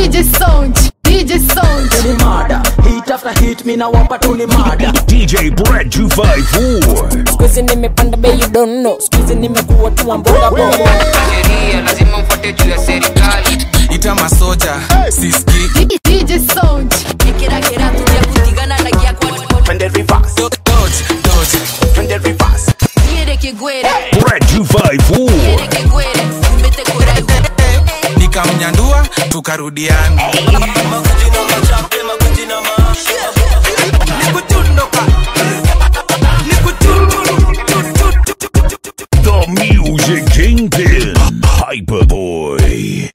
DJ Sound, DJ Sound. Ni mada hit after hit mina wapa tu ni mada DJ Brad 254. Squeezy nimepanda bei you don't know Squeezy nimekuwa tu mboga boga sheria lazima mfuate juu ya serikali ita masoja siski DJ Sound. Twende reverse dodge dodge Twende reverse Brad 254. nikamnyandua tukarudiana The Music Kingpin. Hyperboy.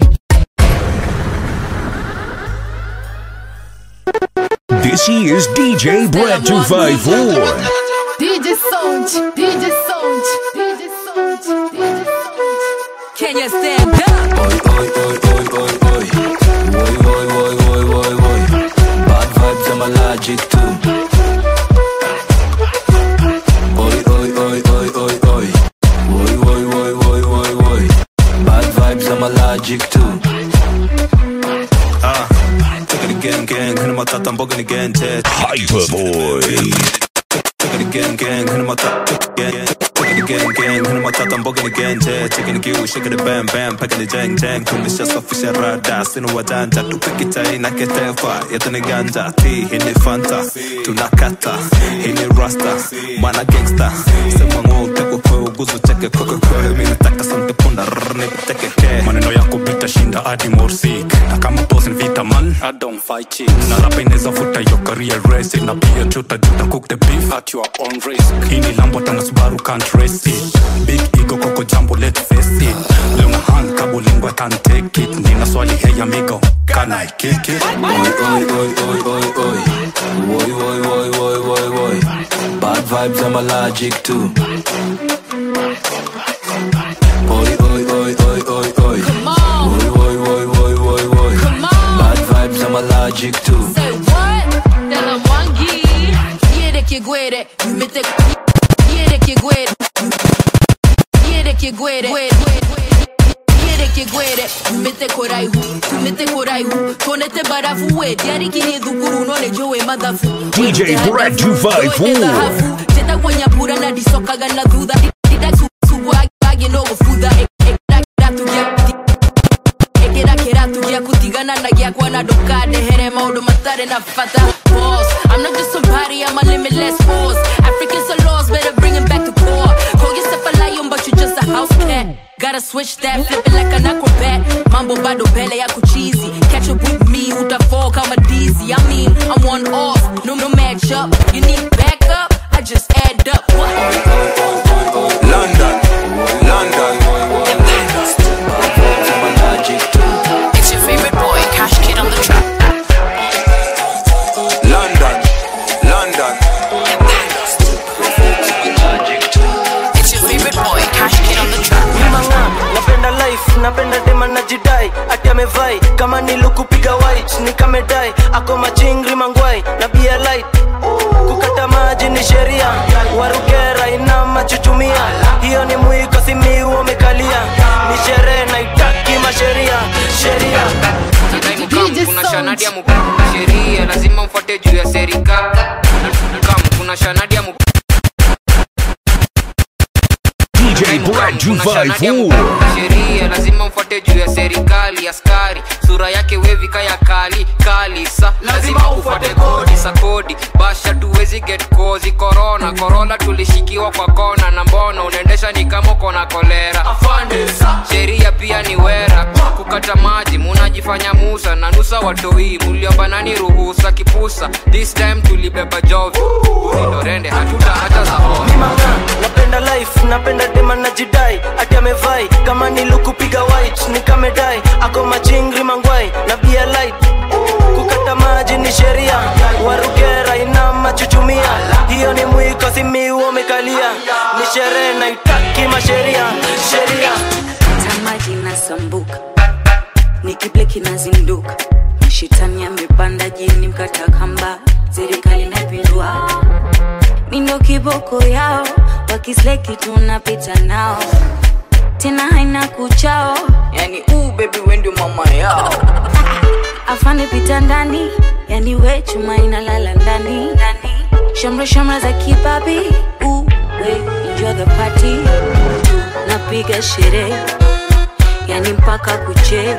This is DJ Brad 254. DJ Sound, DJ Sound, DJ Sound, DJ Sound. Can you stand up? Bad vibes, I'm allergic to. Oi, oi, oi, oi, oi, oi. Oi, oi, oi, oi, oi, oi. Bad vibes, I'm allergic to. Ah, take it again, gang. Hit my thought, I'm bugging again, Ted. Hyperboy. Take it again, gang. Hit my thought, again. Take it again, gang. Hit my thought, I'm bugging again, Ted. Taking the cue, shaking the bam, bam, packing the jang, jang. Tumeshasafisha rada, sina wajanja. Tupiki chai na ketefa, yetu ni ganja. T, hii ni fanta, tunakata. Hii ni rasta, mana gangsta. Sema ng'o, utekwe kwe, uguzu cheke kwe kwe kwe. Mimi nataka sante punda, rrr, nipiteke ke. maneno yako bitashinda hadi morsik na kama boss ni vita man I don't fight chicks na rapa inaweza futa your career race na pia chuta juta cook the beef at your own risk hii ni lambo tana subaru can't race it big ego koko jambo let's face it leo na hand kabo lingua can't take it nina swali hey amigo can I kick it Oi, oi, oi, oi, oi, oi. Oi, oi, oi, oi, oi, oi. Bad vibes, I'm allergic to. Oi, oi, oi, oi, oi, oi. Oi, oi, oi, oi, oi, oi. Bad vibes, I'm allergic to. Say what? Tell 'em one G. Quiere que guere, you mete. Quiere que guere. Quiere que guere. Quiere que guere, you mete korai hu, you mete korai hu. Konete barafu we, diari kini dhukuru none jowe madhafu. DJ Brad 254. Teta kwenye pura na disokaga na dhudha. Dida suwa age no gufuda. Ekera tugia ekera kera tugia kutigana na gyakwa na ndukande here maundu matare na bata boss i'm not just somebody i'm a limitless force africans are lost better bring him back to core call yourself a lion but you just a house cat gotta switch that flip it like an acrobat mambo bado mbele yako cheesy catch up with me utafall kama dizzy i mean i'm one off no no match up you need backup i just add up what London, London. Bad vibes, I'm allergic to. it's your favorite boy cash kid on the track London, London. Allergic to. it's your favorite boy cash kid on the track manga napenda life napenda dema na jidai ati amevai kama nilukupiga white nikamedai ako machingri mangwai na bia light kukata maji ni sheria warugera ina machuchumia hiyo ni mwiko simiu wamekalia ni sherehe naitaki masheria sheria Nadai mkamu, kuna shanadi ya mu- sheria lazima mfuate juu ya serikali Mkamu, kuna shanadi ya mu- DJ Brad 254. sheria lazima mfuate juu ya serikali askari sura yake wevika ya kali kali sa lazima ufuate kodi sa kodi basha tuwezi get kozi korona korona tulishikiwa kwa kona na mbona unaendesha ni kama uko na kolera sheria pia ni wera kukata maji munajifanya musa na nusa watoi muliobanani ruhusa kipusa this time tulibeba jovi ulindorende hatuta hata za homa manga napenda life napenda dema na jidai ati amevai kama nilukupiga white nikamedai ako machingri mangwai na bia light kukata maji ni sheria warugera ina machuchumia hiyo ni mwiko simiu wamekalia ni sherehe naitaki masheria sheria tamaji inasambuka nikible kinazinduka mashitani amepanda jini mkata kamba serikali napindua mindo kiboko yao wakisleki tunapita nao tena haina kuchao yani uu bebi wendi mama yao afande pita ndani yani we chuma inalala ndani ndani shamra shamra za kibabi uh, we enjoy the party tunapiga sherehe yani mpaka kuche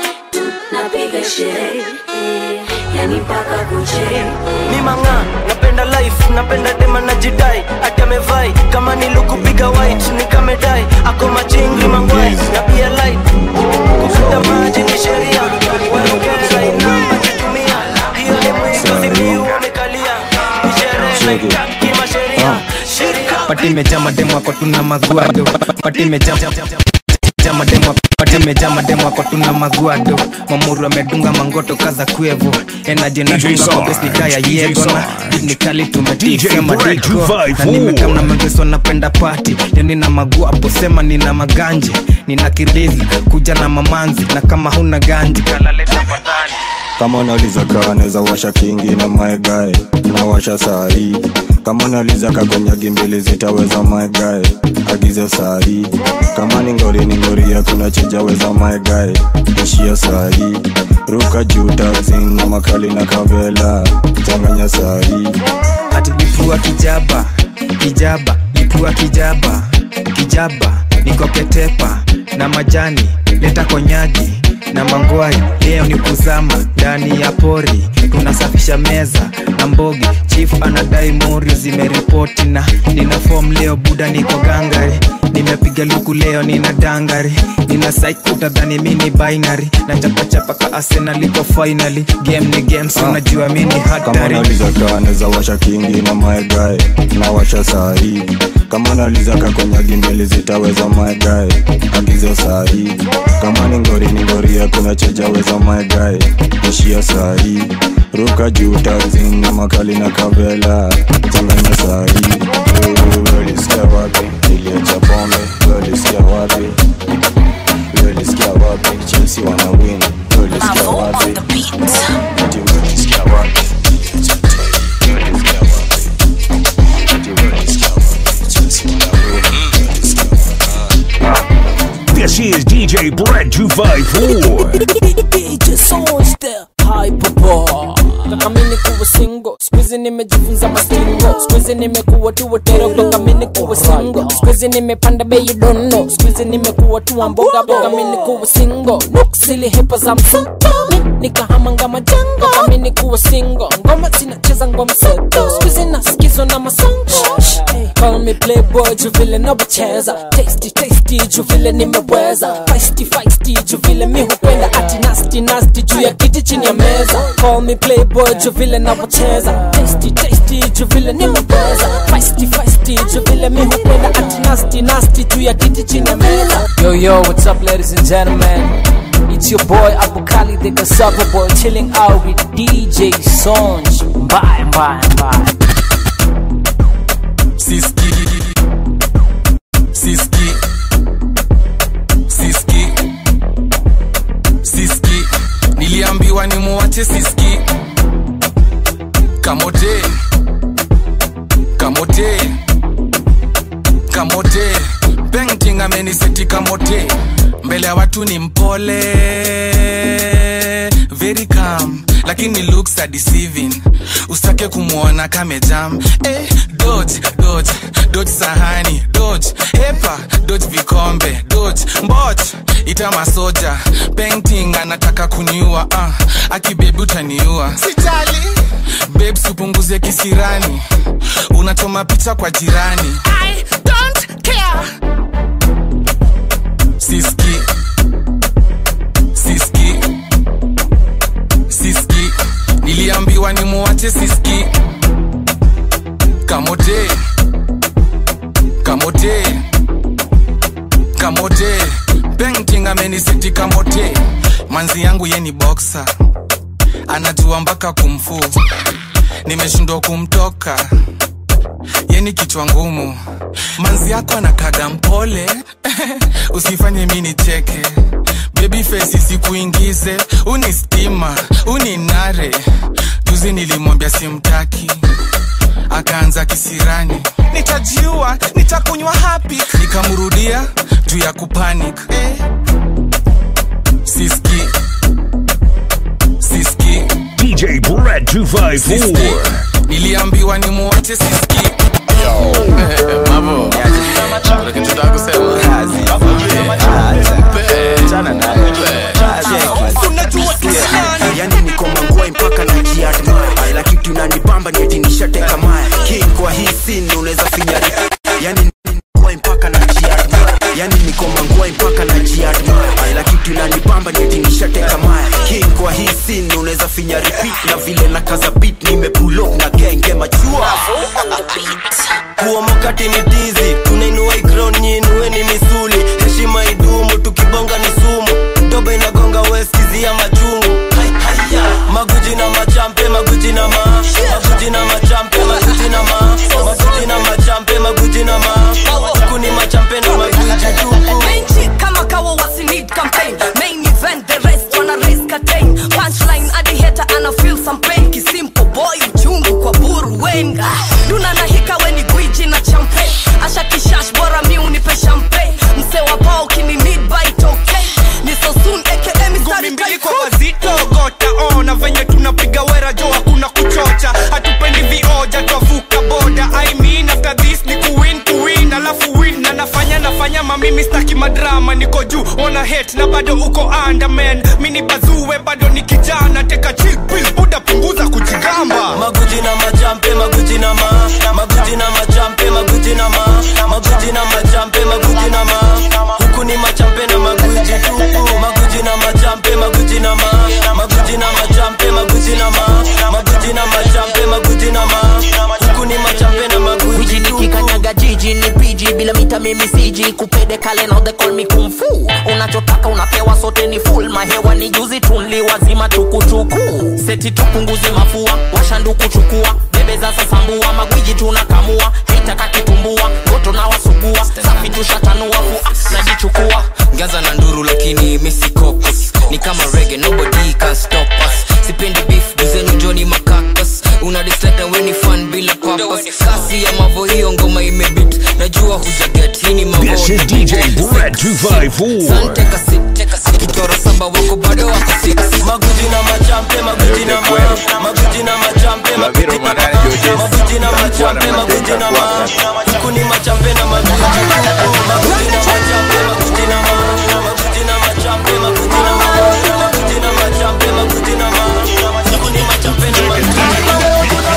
tunapiga sherehe yani mpaka kuche mimanga napenda life napenda dema na jidai ati amevai kama nilukupiga white nikamedai ako machingri mangwai na pia light kufuta maji ni sheria waongeza inamba kitumia hiyo ni mwigo zikiu wamekalia ni sherehe na kimasheria shirika pati imejaa mademu ako tuna maguado pati imejaa jaa mademu pati imejaa mademu ako tuna maguado mamuru amedunga mangoto kaza kwevo enaje na DJ dunga Sarge, kwa besi kaya DJ yego na Sarge. ni kali DJ tumetifia Brad madiko 254. na nimekam na mageso napenda pati leo nina maguapo sema nina maganje nina kilizi kuja na mamanzi na kama huna ganji kalaleta fadhali kama unauliza kaa naweza washa kingi na maegae nawasha sahii kama unauliza kakonyagi mbili zitaweza maegae agizo sahii kama ni ngori ni ngori yakuna chijaweza maegae ishia sahii ruka juu taxi na makali na kavela changanya sahii ati lipua kijaba kijaba lipua kijaba kijaba nikoketepa na majani leta konyagi na mangwai leo ni kuzama ndani ya pori tunasafisha meza na mbogi chief anadai mori zimeripoti na nina fom leo buda niko gangari nimepiga luku leo nina dangari nina saikutadhani mini binary na chapachapa ka arsenal iko finally game ni game so unajua mini kama hatari unauliza kaa naweza washa kingi na maegae nawasha sahii kama unauliza kakonyagi mbili zitaweza maegae agizo sahii kama ni ngori ni ngori yakuna chejaweza maegae ishia sahii ruka juu taxi na makali na kavela changanya sahii welisikia wapi niliacha pombe welisikia wapi welisikia wapi chelsea wana win welisikia wapi Ati welisikia wapi This is DJ Brad 254. DJ Songs there Hyperbar Kaka mimi kuwa single Squeezy nimejifunza mastingo Squeezy nimekuwa tu watero Kaka mimi kuwa single Squeezy nimepanda bei you don't know Squeezy nimekuwa tu wa mboga Kaka mimi kuwa single Nuksili hepa za msuto Nikahama ngama jango Kaka mimi kuwa single Ngoma zinacheza ngoma seto Squeezy nasikizwa na masongo Call me playboy juu vile nabocheza Tasty tasty juu vile nimeweza Feisty feisty juu vile mi hupenda Ati nasty nasty juu ya kiti chini ya meza Call me playboy juu vile nabocheza Tasty tasty juu vile nimeweza Feisty feisty juu vile mi hupenda Ati nasty nasty juu ya kiti chini ya meza Yo, yo, what's up, ladies and gentlemen? It's your boy Abukali the Cassava Boy chilling out with DJ Sonj. Bye, bye, bye. siski siski siski siski niliambiwa ni muwache siski kamote kamote kamote painting ameniseti kamote mbele ya watu ni mpole very calm lakini looks are deceiving usitake kumwona kamejam eh, dodge dodge dodge sahani dodge hepa dodge vikombe dodge mbot ita masoja painting anataka kuniua uh, akibebi utaniua sijali babes upunguze kisirani unachoma picha kwa jirani I don't care. siski siski siski niliambiwa ni muwache siski kamote kamote kamote painting ameniseti kamote manzi yangu ye ni boxer anajua mpaka kumfu nimeshindwa kumtoka yeni kichwa ngumu manzi yako anakaga mpole usifanye mi nicheke baby face isikuingize uni stima uni nare juzi nilimwambia simtaki akaanza kisirani nitajiua nitakunywa hapi nikamrudia juu ya kupanic eh. siski 254. niliambiwa ni muache siski yani niko mangwai mpaka na jiadmaya ila kitu inanibamba ni eti nishateka maya king kwa hii scene unaweza finyari yani mangwai mpaka na jiadmaya yani niko mangwai mpaka na jiadmaya ila kitu inanibamba ni eti nishateka maya king kwa hii scene unaweza finya repeat na vile na kaza beat nimepull up na genge machua kuomokati ni tizi tunainua ikron nyinue ni misuli heshima idumu tukibonga ni sumu doba inagonga weskizia machungu maguji na machampe maguji na ma maguji na machampe maguji na ma maguji na machampe maguji na ma huku ni machampe na maguji tupu Main chick kama kawa wasi need campaign Main event the rest wana raise curtain Punchline adi hater ana feel some pain Kisimple boy uchungu kwa buru wenga Duna na hika weni gwiji na champagne Asha kishash bora mi unipe champagne Mse wa pao kini need by it okay Ni so soon aka mistari mbili kwa wazito gota ona venye tunapiga wera jo hakuna kuchocha hatupendi vioja twavuka boda I mean after this ni kuwin kuwin alafu win na nafanya nafanya mamimi staki madrama niko juu ona hate na bado uko underman mini bazuwe bado ni kijana teka chill pill buda punguza kujigamba maguji na machampe maguji na ma maguji na machampe maguji na ma maguji na machampe maguji na ma huku ni machampe na maguji tupu maguji na machampe maguji na ma maguji na machampe maguji na ma maguji na machampe maguji na ma huku ni machampe na maguji Wiji nikikanyaga jiji ni piji bila mita mimi siji kupede kale now they call me kung fu unachotaka unapewa sote ni full mahewa ni juzi tunli wazima tukutuku seti tupunguze mafua washanduku chukua bebe za sasambua magwiji tunakamua haitaka kitumbua goto na wasugua safi tushatanua fu najichukua gaza na nduru lakini misi cocos ni kama rege nobody can stop us sipendi beef duzenu joni makakas una dislike na weni fan bila papas kasi ya mavo hiyo ngoma imebit najua hujaget hii ni This is DJ Brad 254. akitoro saba wako bado wako six maguji na machampe maguji na ma maguji na machampe maguji na ma maguji na machampe maguji na ma huku ni machampe na maguji tupu maguji na machampe maguji na ma maguji na machampe maguji na ma maguji na machampe maguji na ma huku ni machampe na maguji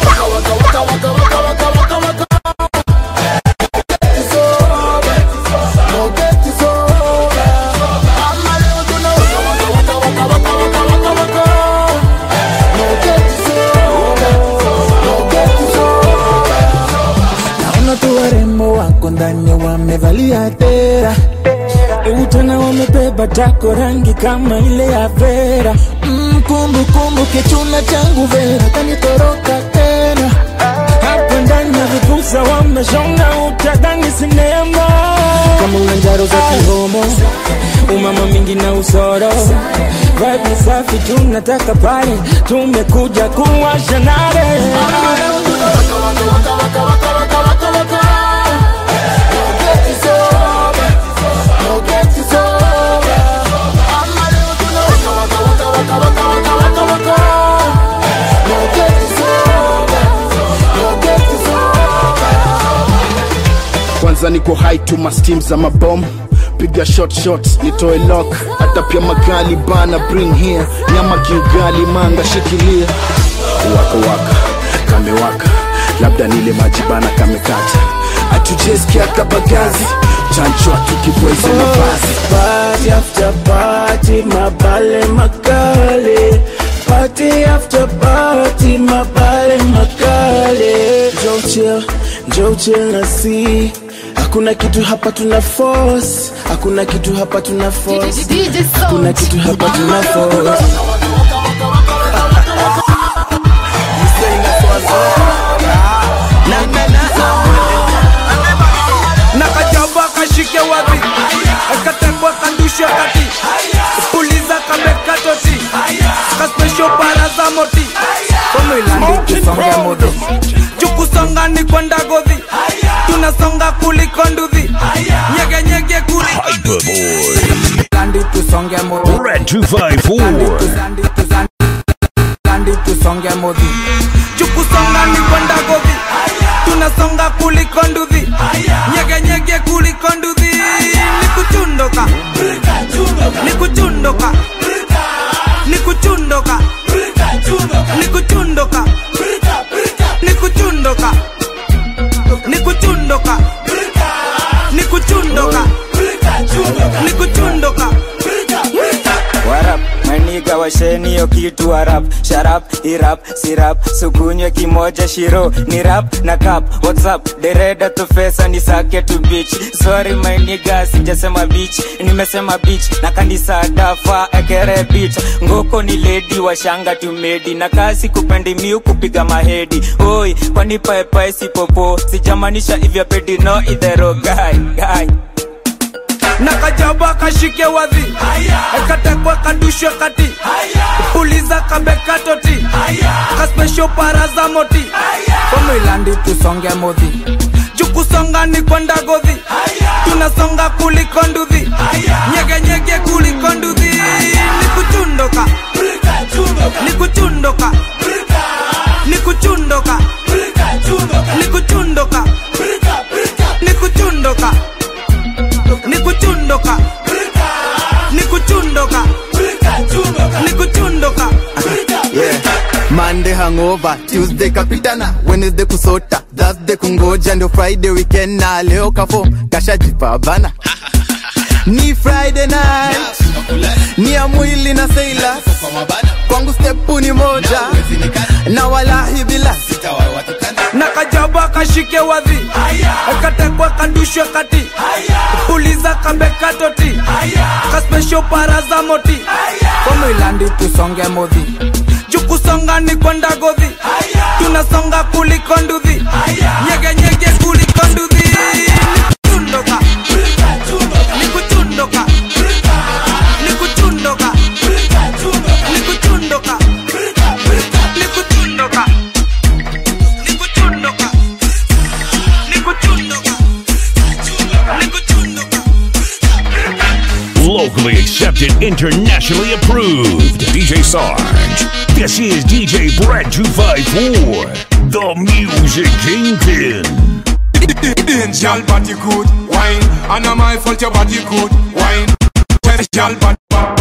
naona tu warembo wako ndani wamevalia tera utana wamebeba tako rangi kama ile ya vera mm, kumbukumbu kichuna changu vera kanitoroka tena hapa ndani ya vipusa wameshonga utadhani sinema kama una njaro za kihomo umama mingi na usoro vibe safi tunataka pale tumekuja kuwasha nare kwanza niko high to my steam za mabom piga shot shots nitoe lock hata pia magali bana bring here nyama kiugali manga shikilia waka waka kamewaka labda nile maji bana kamekata atujeskia kabagazi chanchwa tukibweze mavazi Party after party, mabale makale. Party after party, mabale makale. Joe chill, Joe chill na see. Hakuna kitu hapa tuna force, hakuna kitu hapa tuna force, hakuna kitu hapa tuna force. nakajaba kashike wapi akatekwa kandushe kati puliza kamekatoti kaspesho baraza moti tusonge mudu. jukusonga ni kwenda godhi tunasonga kuliko nduthi nyeganyege kuliko Landi tusonge mudu. Brad 254. Landi tusonge tusonge modhi jukusonga ni kwenda godhi tunasonga kuliko nduthi nyeganyege kuliko nduthi ni kuchundoka ni kuchundoka ni kuchundoka ni kuchundoka ni kuchundoka ni kuchundoka ni kuchundoka ni kuchundoka warap maniga washeni hiyo kitu warap sharap irap sirap sukunywe kimoja shiro ni rap na kap whatsapp dereda tufesa ni sake tu bich sorry maniga sijasema bich nimesema bich na kanisa dafa ekere bich ngoko ni ledi washanga tumedi na kasi kupendi miu kupiga mahedi oi kwani paepae sipopo sijamanisha ivya pedi no idhero guy guy na kajaba kashike wadhi ekatekwe kadushwe kati puliza kabekatoti kaspesho paraza moti komilandi tusonge modhi jukusonga ni kwenda godhi tunasonga kuliko nduthi nyegenyege kuliko nduthi ni kuchundoka ni kuchundoka ni kuchundoka ni kuchundoka ni kuchundoka ni kuchundoka ni kuchundoka ni kuchundoka yeah. Monday hangover, Tuesday kapitana, Wednesday kusota, Thursday kungoja, ndio Friday weekend na leo kafo kashajipa bana ni Friday night, ni ya mwili na sailors, kwangu stepu ni moja na walahi bila na kajaba kashike wadhi ekatekwe kadushwe kati puliza kabekatoti kaspesho paraza moti komilandi tusonge modhi jukusonga ni kwenda godhi tunasonga kuliko nduthi nyegenyege kuliko nduthi ni kuchundoka ni kuchundoka ni kuchundoka ni kuchundoka ni kuchundoka ni kuchundoka ni kuchundoka ni kuchundoka Locally accepted, internationally approved. DJ Sarge. This is DJ Brett 254, the music kingpin. Girl body good wine And am I fault your body good wine Girl body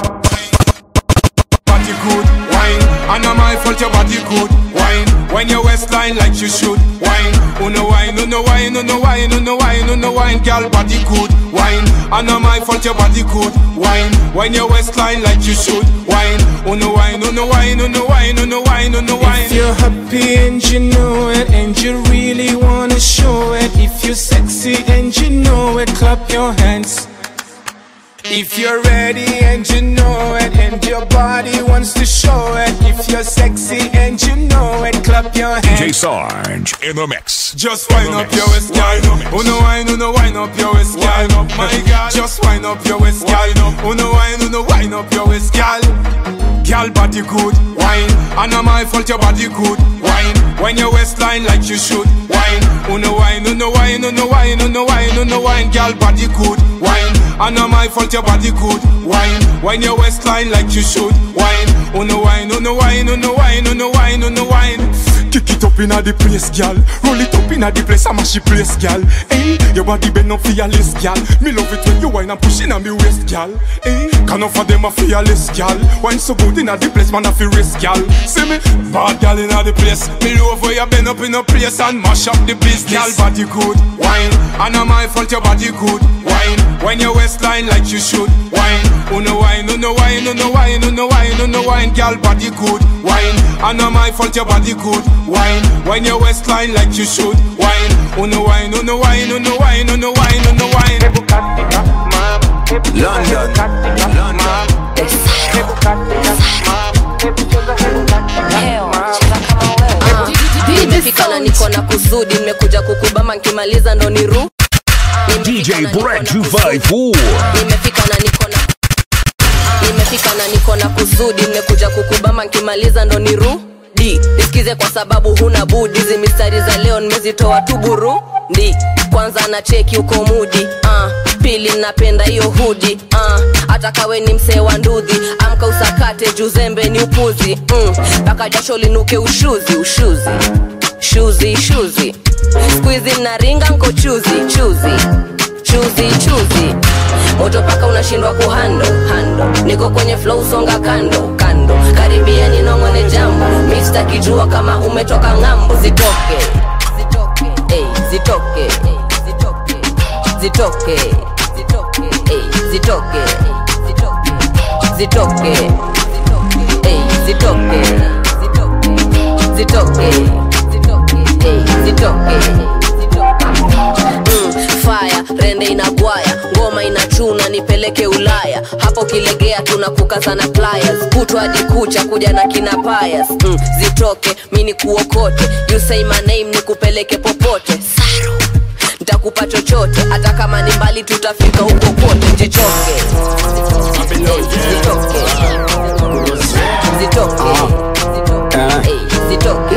body good wine And am I fault your body good wine When your waistline like you should wine Uno wine, uno wine, uno wine, uno wine, uno wine Girl body good wine And am I fault your body good wine When your waistline like you should wine Uno wine, uno wine, uno wine, uno wine, uno wine If you're happy and you know it, and you really wanna show it, if you're sexy and you know it, clap your hands. If you're ready and you know it, and your body wants to show it, if you're sexy and you know it, clap your hands. DJ Sarge in the mix. Just wind up your waist, girl. Uno wine, uno wine up your waist, girl. My girl, just wind up your waist, girl. Uno wine, uno wine up your waist, girl. Girl, body good, wine. And am I fault your body good, wine. When your waistline like you should, wine. Uno wine, uno wine, uno wine, uno wine, uno wine. Girl, body good, wine. And am I fault your body good, wine. When your waistline like you should, wine. Uno wine, uno wine, uno wine, uno wine, uno wine. Kick it up inna the place, gal. Roll it up inna the place, I'm a she place, gal. Hey, your body bend up fearless, gal. Me love it when you whine and push inna me waist, gal. Hey, can offer them a fearless, gal. Wine so good inna the place, man a fi risk, gal. See me, bad gal inna the place. Me love where you bend up in a place and mash up the place, gal. Body good, wine. And am I fault your body good, wine. When your waistline like you should, wine. Uno wine, uno wine, uno wine, uno wine, uno wine, gal. Body good, wine. And am I fault your body good, wine. When your waistline like you should, wine. Uno wine, uno wine, uno wine, uno wine, uno wine. London, nimefika na niko na kusudi nimekuja kukubama nkimaliza ndo ni ru DJ Brett 254. nimefika na niko na nimefika na niko na kusudi nimekuja kukubama nkimaliza ndo ni ru di nisikize kwa sababu huna budi hizi mistari za leo nimezitoa tu buru ndi kwanza na cheki uko mudi uh, pili napenda hiyo hudi uh, hata kawe ni msee wa ndudhi amka usakate juzembe ni upuzi mpaka mm, jasho linuke ushuzi ushuzi shuzi shuzi skuizi naringa nko chuzi chuzi chuzi chuzi moto paka unashindwa kuhando hando niko kwenye flow songa kando kando karibia ninongone jambo mista kijua kama umetoka ng'ambo zitoke zitoke ey, zitoke zitoke zitoke ey, zitoke zitoke ey, zitoke zitoke ey, zitoke Mm, fire rende inagwaya ngoma inachuna nipeleke ulaya hapo kilegea tunakukazana pliers kutwa hadi kucha kuja na kina payas mm, zitoke mini kuokote you say my name nikupeleke popote Saru. ntakupa chochote hata kama ni mbali tutafika huko kote jichoke zitoke zitoke Ey, zitoke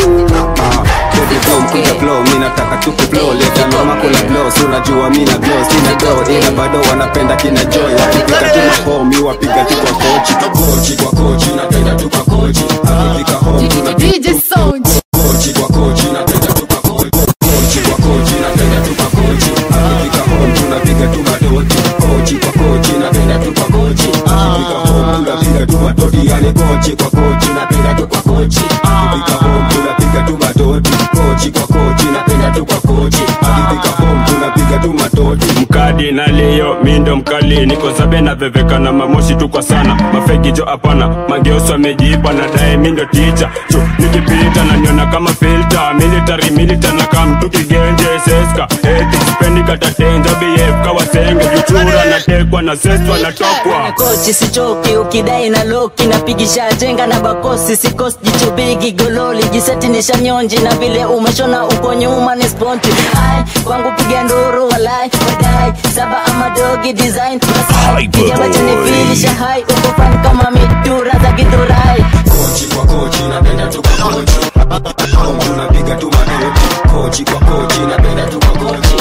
kuja flow mi nataka tu kuflow leta noma kula blow si unajua mi na glow sina do ila bado wanapenda kina joy wakipika tu mapo mi wapiga tu kwa kochi kochi kwa kochi napenda tu kwa kochi akifika home tunapiga kochi kwa kochi napenda tu kwa kochi kochi kwa kochi napenda tu kwa kochi akifika home tunapiga tu madoti kochi kwa kochi napenda tu kwa kochi akifika home tunapiga tu madoti yani kochi kwa kochi napenda tu kwa kochi akifika home tunapiga tu madoti kochi kwa kochi napenda tu kwa kochi akifika home tunapiga tu matoti mkadi na leo mindo mkali niko zabe na veveka na mamoshi tu kwa sana mafegi jo hapana mageuso amejipa na dae mindo ticha chu nikipita na niona kama filter military milita na kamtu kigenje seska eti sipendi katatenja bf kawasenge juchura natekwa na seswa natokwa kochi sichoki ukidai na loki napigisha jenga na bakosi sikosi jicho bigi gololi jiseti ni shanyonji na vile umeshona uko nyuma ni sponti ai kwangu piga nduru walai wadai saba ama dogi design masai kijaba cha nifilisha hai uko fan kama midura za githurai kochi kwa kochi napenda tu kwa kochi home tunapiga tu madoti kochi kwa kochi napenda tu kwa kochi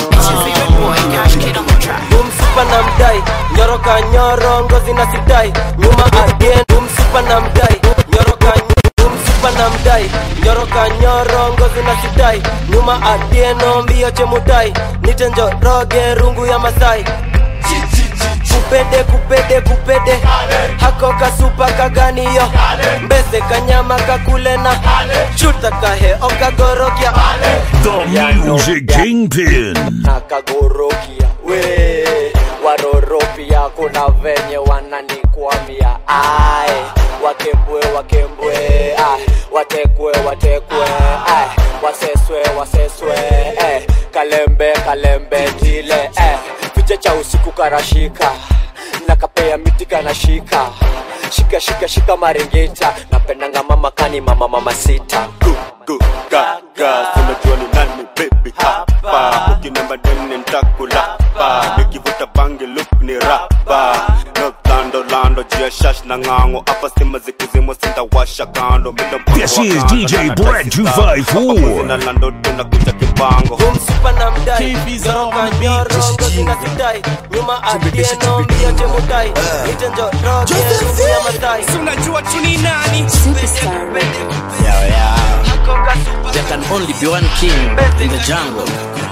umsupa na mdai nyoroka nyoro ngozi na sidai nyuma again umsupa na mdai nyoroka umsupa na mdai nyoroka nyoro ngozi na sidai nyuma adieno mbio chemudai nitenjo roge rungu ya masai kupede kupede kupede hako kasupa kaganiyo mbese kanyama kakulena chuta kahe okagorokia The Music Kingpin. nakagorokia we waroropia kuna venye wananikwamia ai wakembwe wakembwe ai watekwe watekwe ai waseswe waseswe eh, kalembe kalembe tile eh, fiche cha usiku karashika nakapea miti kanashika shika shika shika maringita napendanga mama kani mama mama sita gaga unajua ni nani baby hapa ukinemba deni ntakulapa nikivuta bangi look ni rapa no lando lando jia shash na ng'ango hapa stima zikizimwa sintawasha kando mindo mpango This wa is kanga DJ na Brad nataka 254. Hapa kuzina lando tunakuja kibango umsupa na mdai nyoroka nyoro ngozi na sidai nyuma adieno mbio chemudai nitenjo roge rungu ya masai unajua tu ni nani Yeah, yeah. There can only be one king in the jungle.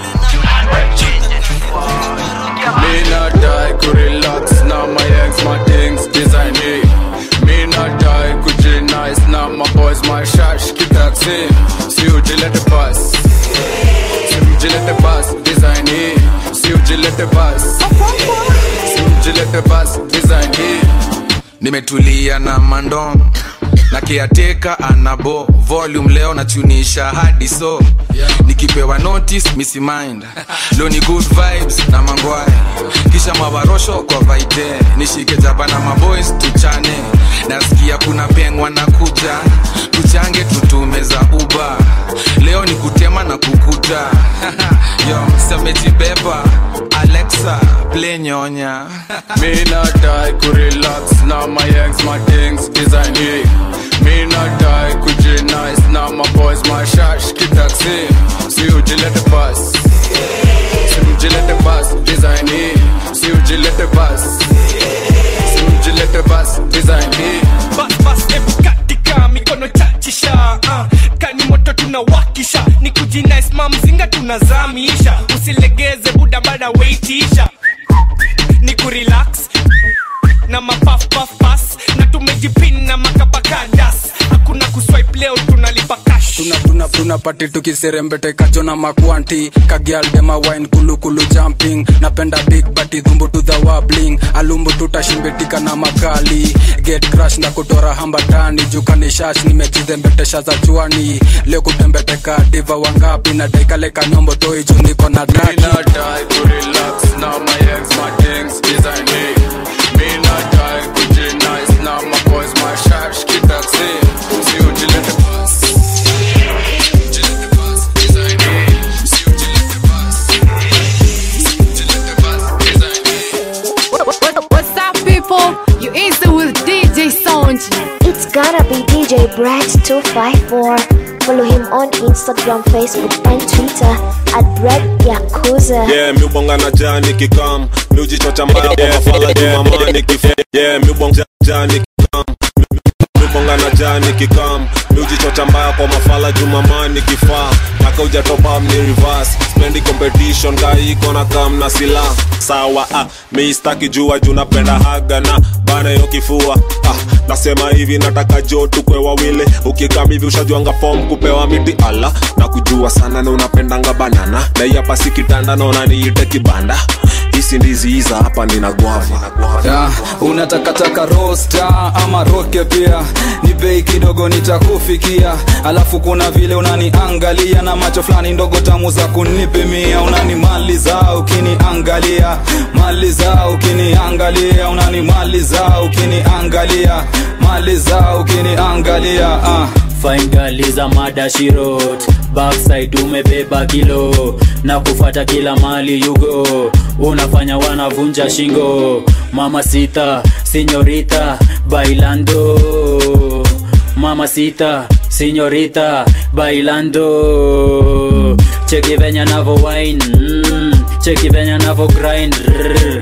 Me not die, could relax, now my ex, my things, design me. Me not die, could you nice, now my boys, my shash, keep that same. See you, let the bus. See you, let the bus, design me. See you, let the bus. See you, let the bus, design me. nimetulia na mandom na kiateka anabo volume leo nachunisha hadi so nikipewa notice misi mind leo ni good vibes na mangwaya kisha mawarosho kwa vaite nishike jaba na maboys tuchane nasikia kuna pengwa na kuja tuchange tutume za uba leo ni kutema na kukuta yo semejibeba alexa play nyonya Me not die, could relax, now my ex, my things, design me. Me not die, could you nice, now my boys, my shash, keep that same. See you, let the bus. simjilete bas simjilete bas design hii bas bas ebu katika mikono chachisha uh, kani moto tunawakisha ni kujinaisma mzinga tunazamisha usilegeze buda bada weitisha ni kurelax na mapafpafpas na tumejipin na makabakadas hakuna kuswipe leo tunalipa cash tuna tuna tuna pati tukiserembetekacho na makwanti kagialdema wine kulukulu jumping napenda big bati dhumbu to the wabling alumbu tutashimbetika na makali get crash na kutora hambatani jukani shash nimechizembetesha za chwani leo kutembeteka diva wangapi na daikaleka nyombo toiju niko na daki not die to relax now my ex my things design me me not die kuji nice now my boys my shash kitaxi si ujilete bas Ujilete bas, design me. Si ujilete bas. Si ujilete bas, design me. What's up, people? You easy with DJ Sound. It's gonna be DJ Brad254. Follow him on Instagram, Facebook, and Twitter at Brad Yakuza. yeah miubonga na jani kikam miujichocha mbaya kwa mafala jumama nikif yeah miubonga jani kikam miubonga na jani kikam miujichocha mbaya kwa mafala jumama nikifaa mpaka ujatopa mni reverse spendi competition gaiko na kam na sila sawa ah, miistaki jua juu napenda haga na bana yo kifua ah, nasema hivi nataka jo tukwe wawili ukikam hivi ushajuanga fom kupewa miti ala na kujua sana na unapendanga banana na hii hapa si kitanda naona niite kibanda hisi ndizi hiza hapa nina gwava yeah, unatakataka rosta ama roke pia ni bei kidogo nitakufikia alafu kuna vile unaniangalia na macho fulani ndogo tamu za kunipimia unanimaliza ukiniangalia maliza ukiniangalia unanimaliza ukiniangalia maliza ukiniangalia uh. fine girl is a mada she wrote backside umebeba kilo na kufata kila mali yugo unafanya wanavunja shingo mama sita sinyorita bailando mama sita sinyorita bailando cheki venya navo wine mm, cheki venya navo grind Rrr,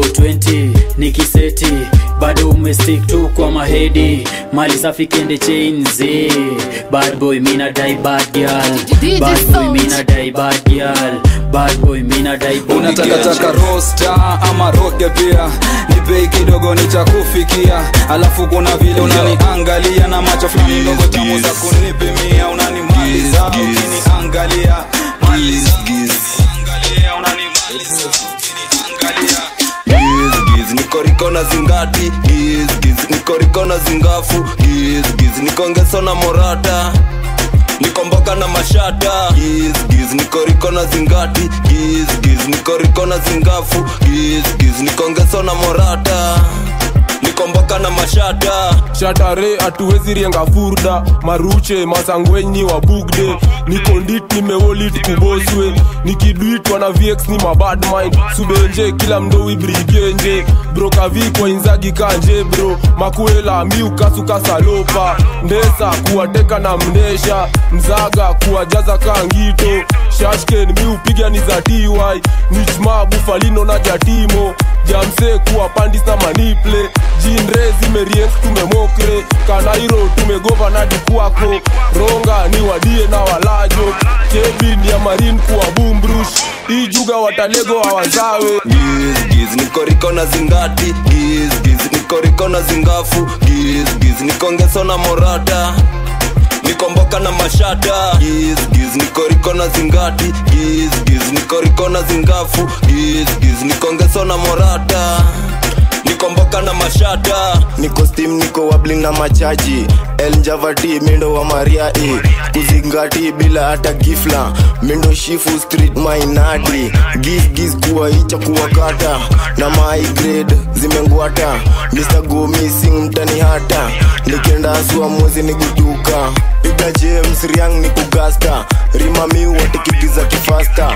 420 nikiseti bado umestick tu kwa mahedi mali safi kende chains eh. bad boy mina die bad girl DJ bad boy Sound. mina die bad girl bad boy mina die bad unatakataka girl. rosta ama roke pia ni bei kidogo nitakufikia alafu kuna vile unaniangalia na macho fulani ndogo tamu za kunipimia unanimaliza ukiniangalia maliza ukiniangalia unanimaliza ukiniangalia Giz, giz, nikoriko na zingati giz, giz, nikoriko na zingafu giz, giz, nikongeso na morata nikomboka na mashata giz, giz, nikoriko na zingati giz, giz, nikoriko na zingafu giz, giz, nikongeso na morata nikomboka na mashata shatare hatuwezi rienga furda maruche masangwenyi wa bugde nikondit nimewolit kuboswe nikidwitwa na vx ni mabad mind subenje kila mdowi brigenje brokavi kwa inzagi kanje bro makuela miukasukasalopa ndesa kuwateka na mnesha mzaga kuwajaza kangito shashken miupiga ni za ty nichma bufalino na jatimo jamse kuwa pandis na maniple jinre zimerienk tumemokre kanairo tumegova na dikwako ronga ni wadie na walajo kebin ya marin kuwa bumbrush ijuga watalego hawazawe giz, giz, nikoriko na zingati giz, giz, nikoriko na zingafu giz, giz, nikongeso na morata nikomboka na mashata giz, giz, nikoriko na zingati giz, giz, nikoriko na zingafu giz, giz, nikongeso na morata nikomboka na mashata niko stim niko wabling na machaji eljavati mindo wa maria e kuzingati bila hata gifla mindo shifu street mainadi gis gis kuwa icha kuwakata na my grade zimengwata mr go missing mtani hata nikienda asua mwezi nigutuka piga james riang ni kugasta rimami watikitiza kifasta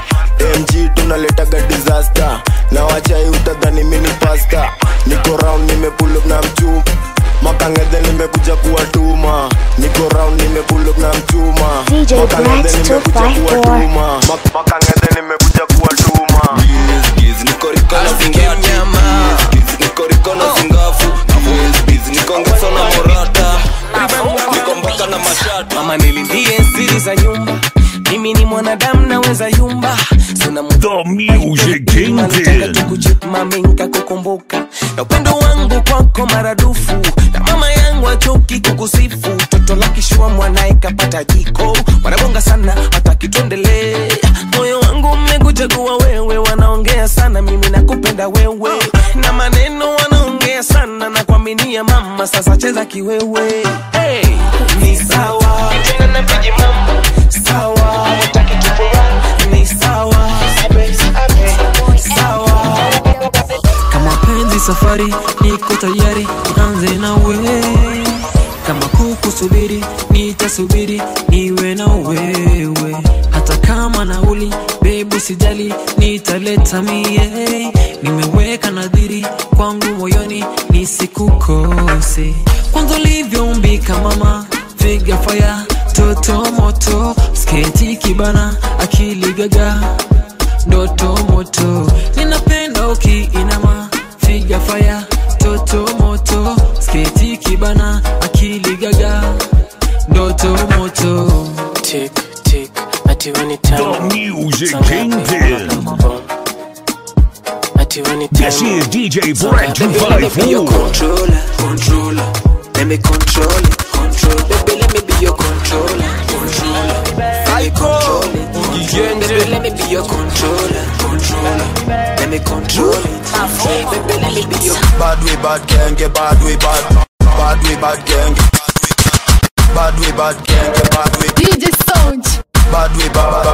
mg tunaletaga disaster na wachai utadhani mini pasta niko round nimepulup na mchup makangedhe nimekuja kuwatuma niko round nimepulup na mchuma DJ makangedhe Bright nimekuja 254. kuwatuma Mak- makangedhe nimekuja kuwatuma giz, giz, nikoriko na zingati giz, mama nilindie siri za nyumba mimi ni mwanadamu naweza yumba sina The Music Kingpin. mami nkakukumbuka na upendo wangu kwako maradufu na mama yangu achoki kukusifu toto la kishua mwanaye kapata jiko wanabonga sana hataki tuendelee moyo wangu mmekuchagua wewe wanaongea sana mimi nakupenda wewe na maneno wanaongea sana na kuaminia mama sasa cheza kiwewe hey, ni sawa tena napiji mambo sawa utaki tupea ni sawa sawa kama penzi safari niko tayari anze nawe kama kukusubiri nitasubiri niwe na wewe hata kama nauli bebu sijali nitaleta mie nimeweka nadhiri kwangu moyoni nisikukose kwanza ulivyoumbika mama figa faya toto moto sketi kibana akili gaga ndoto moto ninapenda ukiinama figa faya toto moto sketi kibana akili gaga ndoto moto tick tick ati anytime The Music Kingpin. ati anytime This is DJ Brad Let me be your 254. controller, controller. Let me control it, control. Baby, let me be your controller, controller. I control it. Baby, let me be your controller, controller. Let me control it. Baby, let me be your Bad way, bad gang, get bad way, bad. Bad way, bad gang. Bad way, bad gang, get bad way. DJ Sound. Bad way, bad.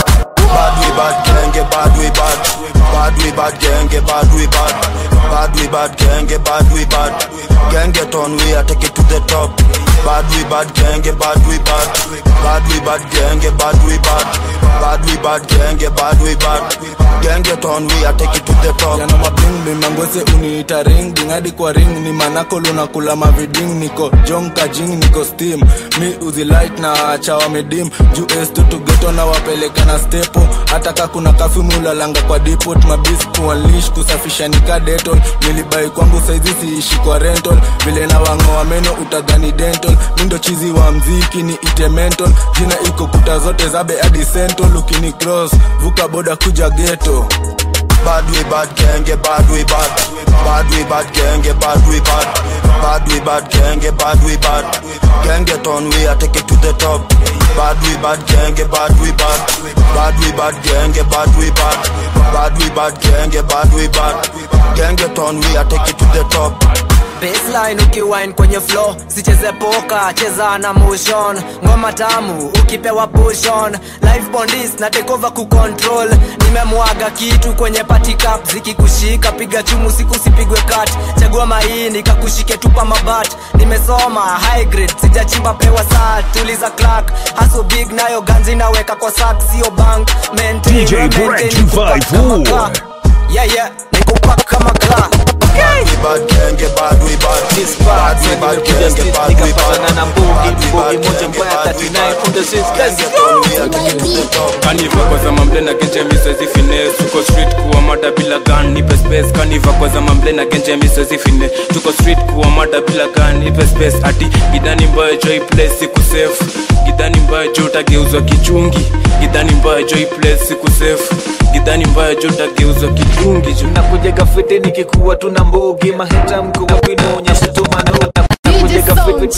Bad way, bad gang, get bad way, bad. Bad way, bad gang, get bad way, bad. Bad way, bad gang, get bad way, bad. Gang get on way, I take it to the top. Bad way, bad gang, get bad way, bad. Bad way, bad gang, get bad way, bad. Bad way, bad gang, get bad way, bad. Gang get on way, I take it to the top. yana mabling ni mangwese uniita ring ding hadi kwa ring ni manako lunakula maviding niko jong kajing niko steam mi uzi light na acha wamedim juu estu tugeto na wapeleka na stepo hata ka kuna kafi mulalanga kwa depot mabis kuanlish kusafisha nika detol nilibai kwangu saizi siishi kwa rental vile na wangoa meno utadhani dental mindo chizi wa mziki ni ite mental jina iko kuta zote zabe hadi central ukini cross vuka boda kuja geto Bad way, bad gang, get bad way, bad. Bad way, bad gang, get bad way, bad. Bad way, bad gang, get bad way, bad. Gang get on way, I take it to the top. Bad way, bad gang, get bad way, bad. Bad way, bad gang, get bad way, bad. Bad way, bad gang, get bad way, bad. Gang get on way, I take it to the top. baseline ukiwine kwenye flow sicheze poka cheza na motion ngoma tamu ukipewa pushon live bondis na take over kucontrol nimemwaga kitu kwenye party cup zikikushika piga chumu siku sipigwe kat chagua maini kakushike tupa mabat nimesoma high grade sijachimba pewa saa tuliza clark haso big nayo ganzi naweka kwa sak sio bank maintain, DJ maintain, Brad nikupack kama 254. car. yeah yeah nikupack kama car Bad way, bad gang, get bad way, bad. Bad way, bad gang, get bad way, bad. Bad way, bad gang, get bad way, bad. Gang get on way, I take it to the top. kaniva kwa za mamble na genje misezi fine tuko street kuwa mada bila gun nipe space kaniva kwa za mamble na genje misezi fine tuko street kuwa mada bila gun nipe space ati gidani mbaya joy place siku safe gidani mbaya jo utageuzwa kichungi gidani mbaya joy place siku safe gidani mbaya jo utageuzwa kichungi jo nakujega fiti nikikuwa tuna mbugi maheta mkuwapinaonyesha tumanakujega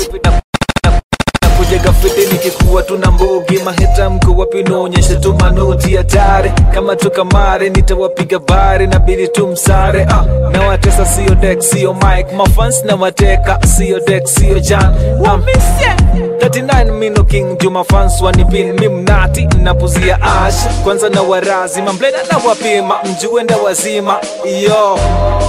nakujega fiti nikikuwa tuna mbugi maheta mkuwapinaonyesha tumanoti hatari kama tukamare nitawapiga bari na bidi tumsare ah, na watesa sio dek sio mike mafans na wateka sio dek sio jan um, 39 mino king juma fans wanipin mimnati napuzia ash kwanza na warazi mamblena na wapima mjue nda wazima yo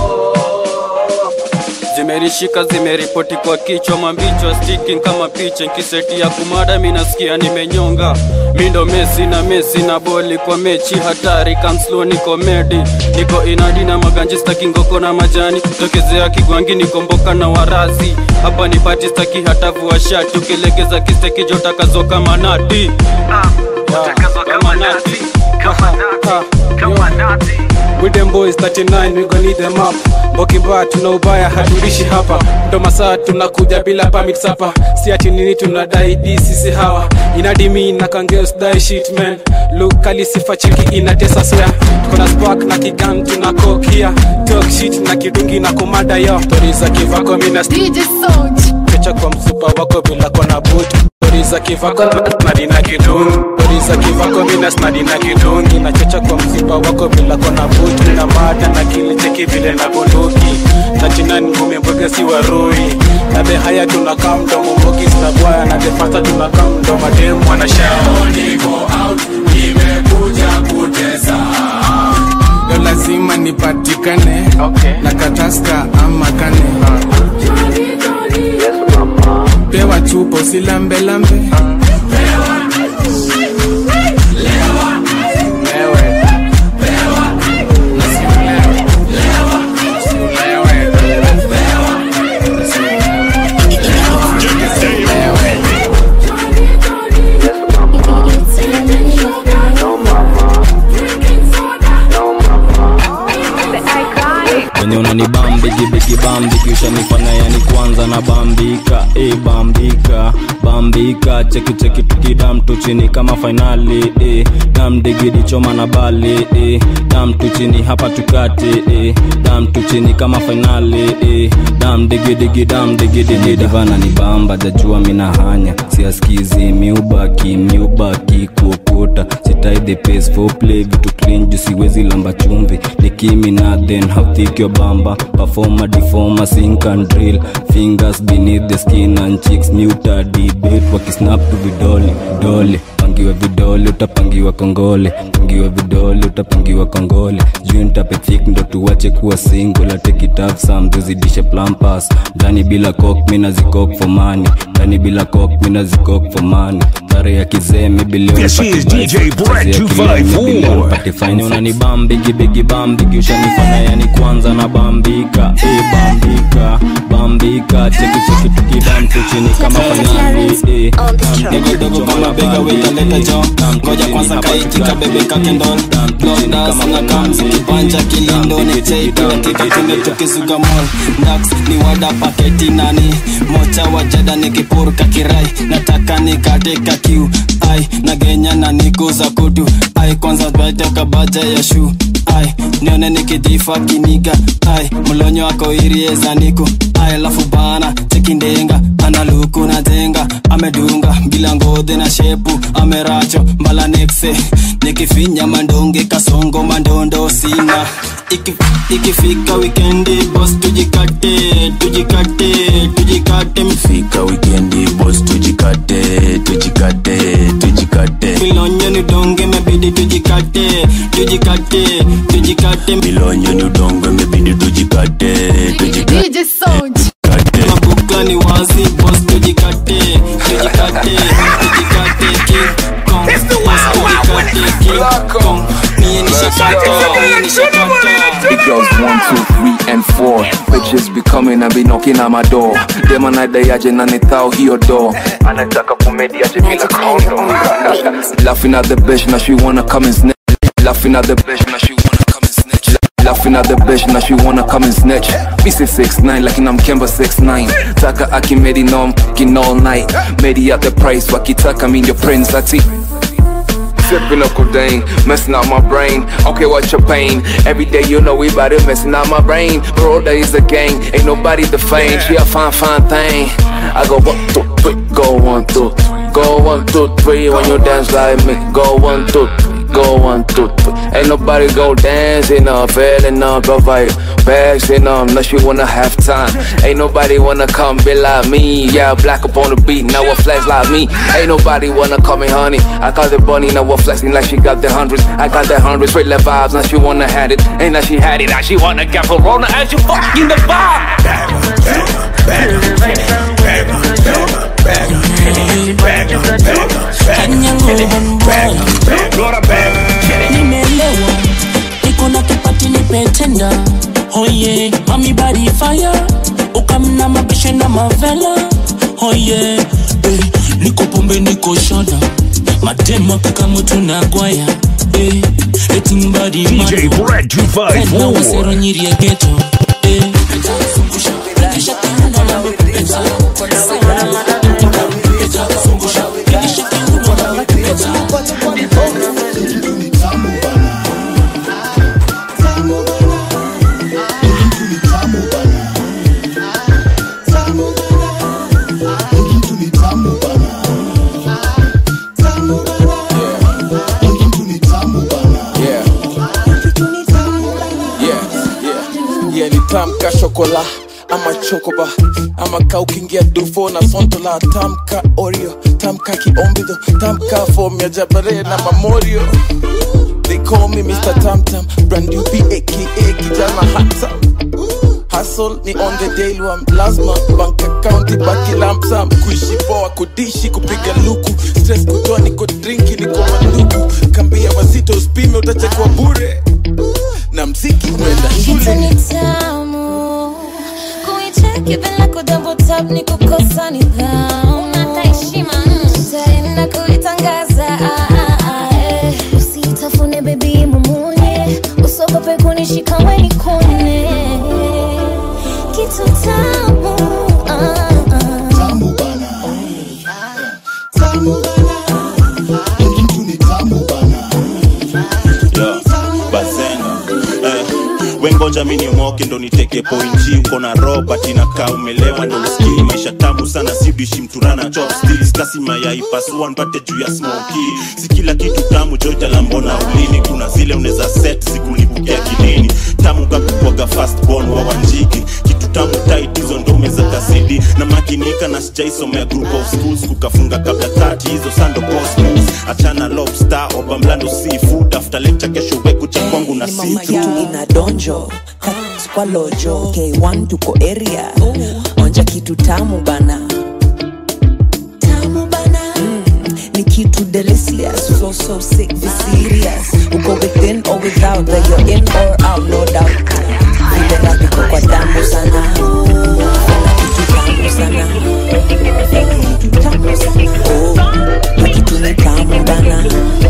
zimerishika zimeripoti kwa kichwa mambichwa sticking kama picha nkiseti ya kumada minasikia nimenyonga mindo mesi na mesi na boli kwa mechi hatari kamslo niko medi niko inadi na maganji staki ngoko na majani tokezea kigwangi niko mboka na warazi hapa ni pati staki hata vua shati ukilegeza kisteki jotakazo kama nati kama nati With them boys 39 we gon need them up Boki mbaya tuna ubaya hatuishi hapa ndo masaa tunakuja bila permit sapa si ati nini tunadai di sisi hawa inadimi na kangeos die shit man look kali sifa cheki inatesa swear tuko na spark na kigan tuna kokia talk shit na kidungi na komada yo stories za kivako mina DJ Sound Kecha kwa msupa wako bila kona boot Stories za kivako snadi na kidungi Stories za kivako mina snadi na kidungi Nachocha kwa msupa wako bila kona boot Na mada na kili cheki vile na bunduki Na chinani ngumi mboga si warui Na the haya tunakaa mdomo mbogi zinabwaya Na the fasta tunakaa mdomo demu wanashao Niko out, nimekuja kutesa leo lazima nipatikane okay. na kataska ama kane pewa chupo silambelambe wenye unanibambigi bigi bambigi ushanifanya yani kwanza na bambika e bambika bambika cheki cheki tukidam tu chini kama fainali e dam digidi choma na bali e dam tu chini hapa tukati e dam tu chini kama fainali e dam digidigi dam digidigi divana ni bamba jajua mina hanya siaskizi miubaki miubaki kuokota sitai the pace for play vitu clean juu siwezi lamba chumvi nikimi na then how thick your bamba performer deformer sink and drill fingers beneath the skin and cheeks muta debate wakisnap to vidole dole pangiwa vidole utapangiwa kongole pangiwa vidole utapangiwa kongole juu ntapethik ndo tuwache kuwa single atekitaf sam tuzidishe plampas ndani bila kok mina zikok for money ndani bila kok mina zikok for money tare ya kizee This is DJ Brett 254. patifanya unanibambigi bigi bambigi ushanifanya yani kwanza na bambika e bambika bambika cheki cheki tukidam tu chini kama fanyali e dogodogo kama bega wetaleta jo ngoja kwanza kaitika bebe kakendol blondasanna kamzi kibanja kilindo necheitoatika kinde tukizuga mol dax ni wada paketi nani mocha wajada nikipurka kirai nataka nikateka kiu ai nagenya na nikuza kutu ai kwanza twatoka baja ya shu ai nione nikijifa kiniga ai mlonyo ako iriezaniku ai lafu bana chekindenga analuku na jenga amedunga bila ngodhe na shepu ameracho mbala nekse nikifinya mandonge kasongo mandondo sina Iki, ikifika wikendi bos tujikate tujikate tujikate fika wikendi bos tujikate tujikate tujikate milonyo ni donge mebidi tujikate tujikate tujikate milonyo ni udongo imebidi tujikate tujikate DJ Sound. mabuka ni wazi bos tujikate tujikate tujikate king kong bos tujikate king kong mie nishakata mie nishakata The girls one, two, three, and four. Bitches be coming and be knocking at my door. Dem anadai aje na nithao hiyo door. Anataka kumedi aje bila condom. Laughing at the bitch now she wanna come and snatch. Laughing at the bitch now she wanna come and snatch. Laughing at the bitch now she wanna come and snatch. Me say six nine like I'm Kemba six nine. Taka akimedi no I'm fucking all night. Medi at the price wakitaka mean your friends ati. Sipping up codeine, messing up my brain. Okay, what's your pain? Every day you know we bout it, messing up my brain. Bro, that is a gang, ain't nobody the fame. She a fine, fine thing. I go one, two, three, go one, two, go one, two, three. When you dance like me, go one, two, three. Go one, two, three. Ain't nobody go dancing up, feeling up, provide bags in them, unless you wanna have time. Ain't nobody wanna come be like me. Yeah, black up on the beat, now what flex like me. Ain't nobody wanna call me honey. I call it bunny, now what flexing like she got the hundreds. I got the hundreds, straight left vibes, now she wanna had it. Ain't that she had it, now she wanna get Corona as you fucking the vibe. nimelewa niko na kipati nipetenda oye mami body fire ukamna mabishe na mavela oye eh, niko pombe niko shoda matema kaka mtu na gwaya eh, DJ Brad Tena wasero 254. nyiri ya ghetto eh. Kisha kiungo na wepesa. Kisha kiungo na wepesa. Yeah. Yeah, yeah. Yeah, ni tamka shokola ama chokoba ama ka ukiingia dufo na sontola tamka oreo tamka kiombidho tamka fom ya jabare na mamorio they call me mr tamtam brand new b aka kijana hatam Hustle ni on the daily one lazima bank account ibaki lump sum kuishi poa kudishi kupiga luku stress kutoa niko drinki niko manduku kambia wazito usipime utachekwa bure na mziki unaenda shule ni tamu kuicheki bila kudouble tap ni kukosa nidhamu unata heshima utaenda kuitangaza ah, ah, ah, eh. usitafune bebi mumunye usogope kunishika weni kune kitu tamu ah, ah. tamu Yeah, bazenga eh, wengoja mi niomoke ndo niteke pointi uko na robert inakaa umelewa ndo usikii maisha tamu sana sidishi mturana chopsticks kasi mayai pasua mpate juu ya smoki si kila kitu tamu joita la mbona ulini kuna zile unaweza set zikunibukia kilini tamu kakukwaga fastborn wa wanjiki kitu tamu tight hizo ndo meza kasidi na makinika na sijaisomea group of schools kukafunga kabla tati hizo sando cosmos achana lobster oba mlando seafood after lecture kesho weku cha kwangu na mama situ yetu ina donjo Kat kwa lojo k1 tuko area onja kitu tamu bana tamu bana mm, ni kitu delicious so so sick be serious uko within or without that you're in or out no doubt vile rap iko kwa damu sana na kitu tamu sana kitu tamu sana oh na kitu ni tamu bana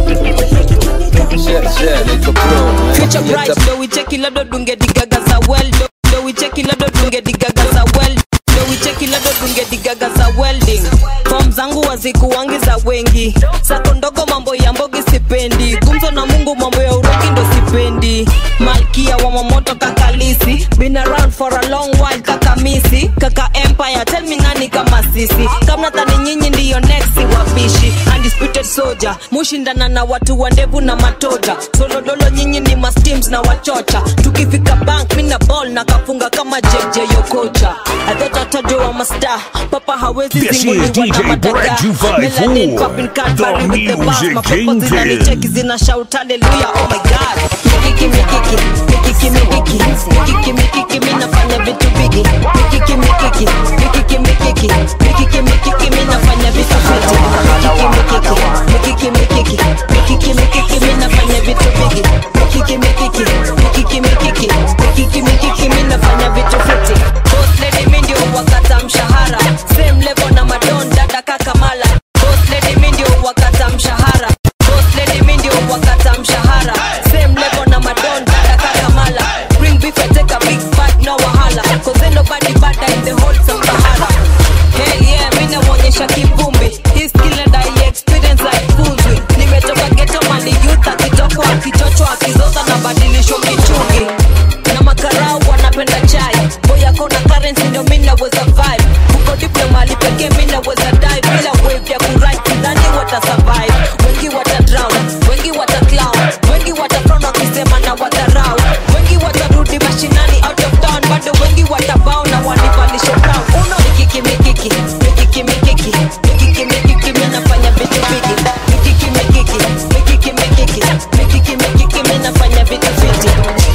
Future bright, ndo wicheki lado dunge digaga za well ndo- ndo wicheki lado dunge digaga za well ndo wicheki lado dunge digaga za welding fom zangu wazikuwangi za wengi sako ndogo mambo ya mbogi sipendi gumzo na mungu mambo ya urogi ndo sipendi malkia wa mamoto kakalisi been around for a long while kaka misi kaka empire tell me nani kama sisi kama tani nyinyi ndiyo next wapishi undisputed soldier mushindana na watu wa ndevu na matoja solodolo nyinyi ni masteams na wachocha tukifika bank mina ball na kafunga kama jj yokocha adhotatajwa masta papa hawezi This is zinguliwa na DJ madaga Brad 254, Melanin popping Cadbury the with the bars music mapepo kingpin. zinanicheki zina shout hallelujah oh my god mikiki mikiki mikiki mikiki mikiki mikiki mi nafanya vitu bigi mikiki mikiki mikiki mikiki mikiki mikiki mi nafanya vitu fiti mikiki mikiki mikiki mikiki mikiki mi nafanya vitu bigi mikiki mikiki mikiki mikiki mikiki mikiki mi nafanya vitu fiti boss lady mi ndio wakata mshahara same level na madon dada kakamala boss lady mi ndio wakata mshahara boss lady mi ndio wakata mshahara same level na madon dada kakamala bring beef and take a big bite no wahala cause ain't nobody better in the whole Sahara Hell yeah, mi naonyesha kivumbi hii skill and I experience like fools with nimetoka ghetto mali youth akitoko akichocho akizoza na badilisho kichungi na makarau wanapenda chai boya kona currency ndio mi naweza vibe uko diple mali pekee mi naweza dive bila wave ya kurai kidhani wata survive wengi wata drown wengi wata clown wengi wata frown wakisema na wadharau wengi watarudi mashinani out of town bado wengi watabao na wanivalisho crown uno mikiki mikiki mikiki mikiki mikiki mikiki mi nafanya vitu bigi mikiki mikiki mikiki mikiki mikiki mikiki mi nafanya vitu fiti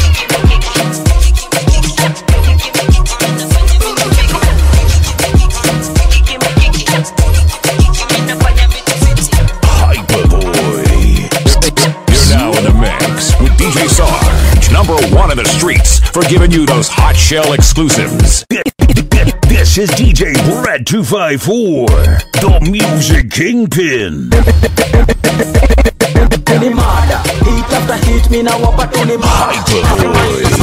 Hyperboy. You're now in the mix with DJ Sarge, number one in the streets, for giving you those hot shell exclusives. This is DJ Brad 254, the music kingpin. ni mada hit after hit mina wapa tu ni mada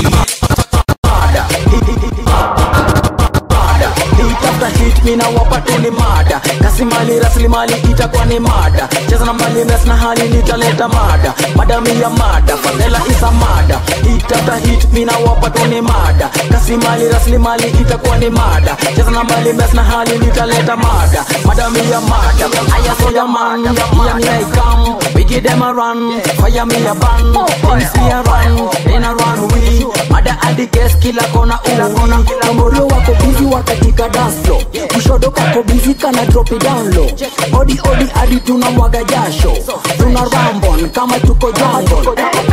hit after hit mina wapa tu ni mada kasimali rasilimali itakuwa ni mada cheza na mali mes na hali nitaleta mada madami ya mada fadhela isa mada hit after hit mina wapa tu ni mada kasimali rasilimali itakuwa ni mada cheza na mali mes na hali nitaleta mada madami ya mada aya soya man ya me I come we give them a run fire me a ban things me a run in a run we mada hadi guess kila kona uli Kamoro wako busy wakatika dance floor Kushodo kako busy kana drop it down low Odi odi hadi tunamwaga jasho Tuna rambon kama tuko jambon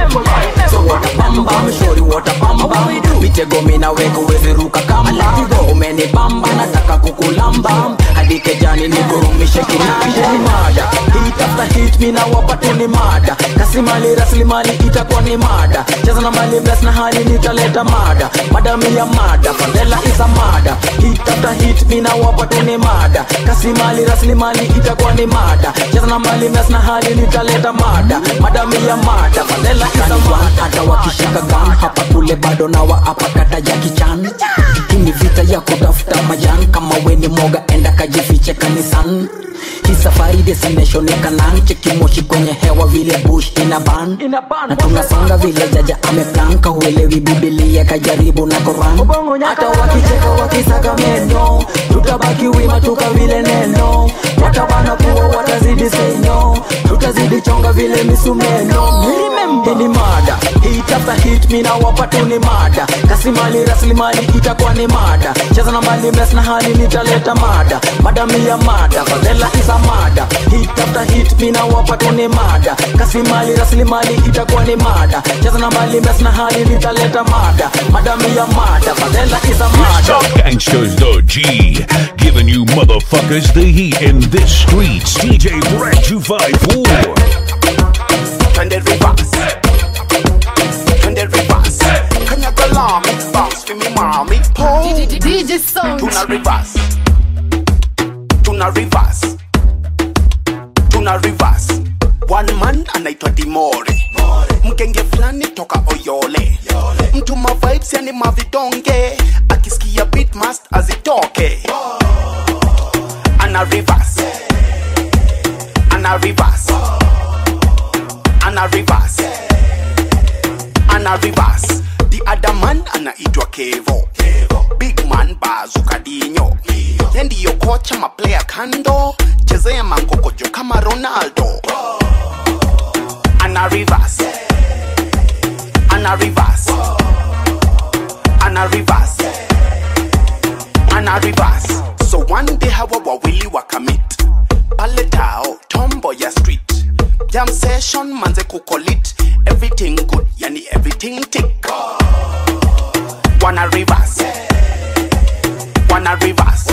So wata bamba mshori wata bamba Mitego mina weko wezi ruka kamba Umeni bamba nataka kukulamba Hadi kejani nikurumishe kinanda Ni mada Hit after hit mina wapatu ni mada Kasimali rasilimali itakuwa ni mada Cheza na mali bless na hali nitaleta mada Madami ya mada Fadela is a mada Hit after hit mina wapatu ni mada Kasimali rasilimali itakuwa ni mada Cheza na mali bless na hali nitaleta mada Madami ya mada Fadela is a mada Hata wakishika gun hapa kule bado na wa hapa kata ya kichan Hii ni vita ya kutafuta majan Kama we ni moga enda kajifiche kanisan hii safari destination ni Kanaan, cheki moshi kwenye hewa vile bush ina ban na tunasonga vile jaja ameplanka, huelewi Biblia kajaribu na Quran. Hata wakicheka wakisaka meno, tutabaki wima tuka vile neno, watabana kuwa watazidi say no, tutazidi chonga vile misumeno. Hii ni mada hit after hit, mina wapatu ni mada, kasimali rasilimali itakuwa ni mada, cheza na mali mes na hali nitaleta mada, madami ya mada, fadhela is a mada, hit after hit, mina wapatu ni mada, kasimali rasilimali itakuwa ni mada, cheza na mali mes na hali nitaleta mada, madami ya mada, fadhela is a mada. Gangsters the G, giving you motherfuckers the heat in this streets. DJ Brad 254. Twende reverse Twende reverse Kanyaga lami Bounce for me mommy Pole DJ Sound. Tuna reverse Tuna reverse Tuna reverse One man anaitwa Dimore Mgenge fulani toka Oyole Mtu ma vibes yani mavidonge Akisikia beat must azitoke Ana reverse Ana reverse Ana reverse Ana reverse The other man anaitwa Kevo Big man bazuka dinyo Ye ndiyo kocha maplayer kando Chezea mangokojo kama Ronaldo Ana reverse Ana reverse Ana reverse Ana reverse So one day hawa wawili wakamit pale tao tombo ya street jam session manze kukolit everything good yani everything tick wana reverse wana reverse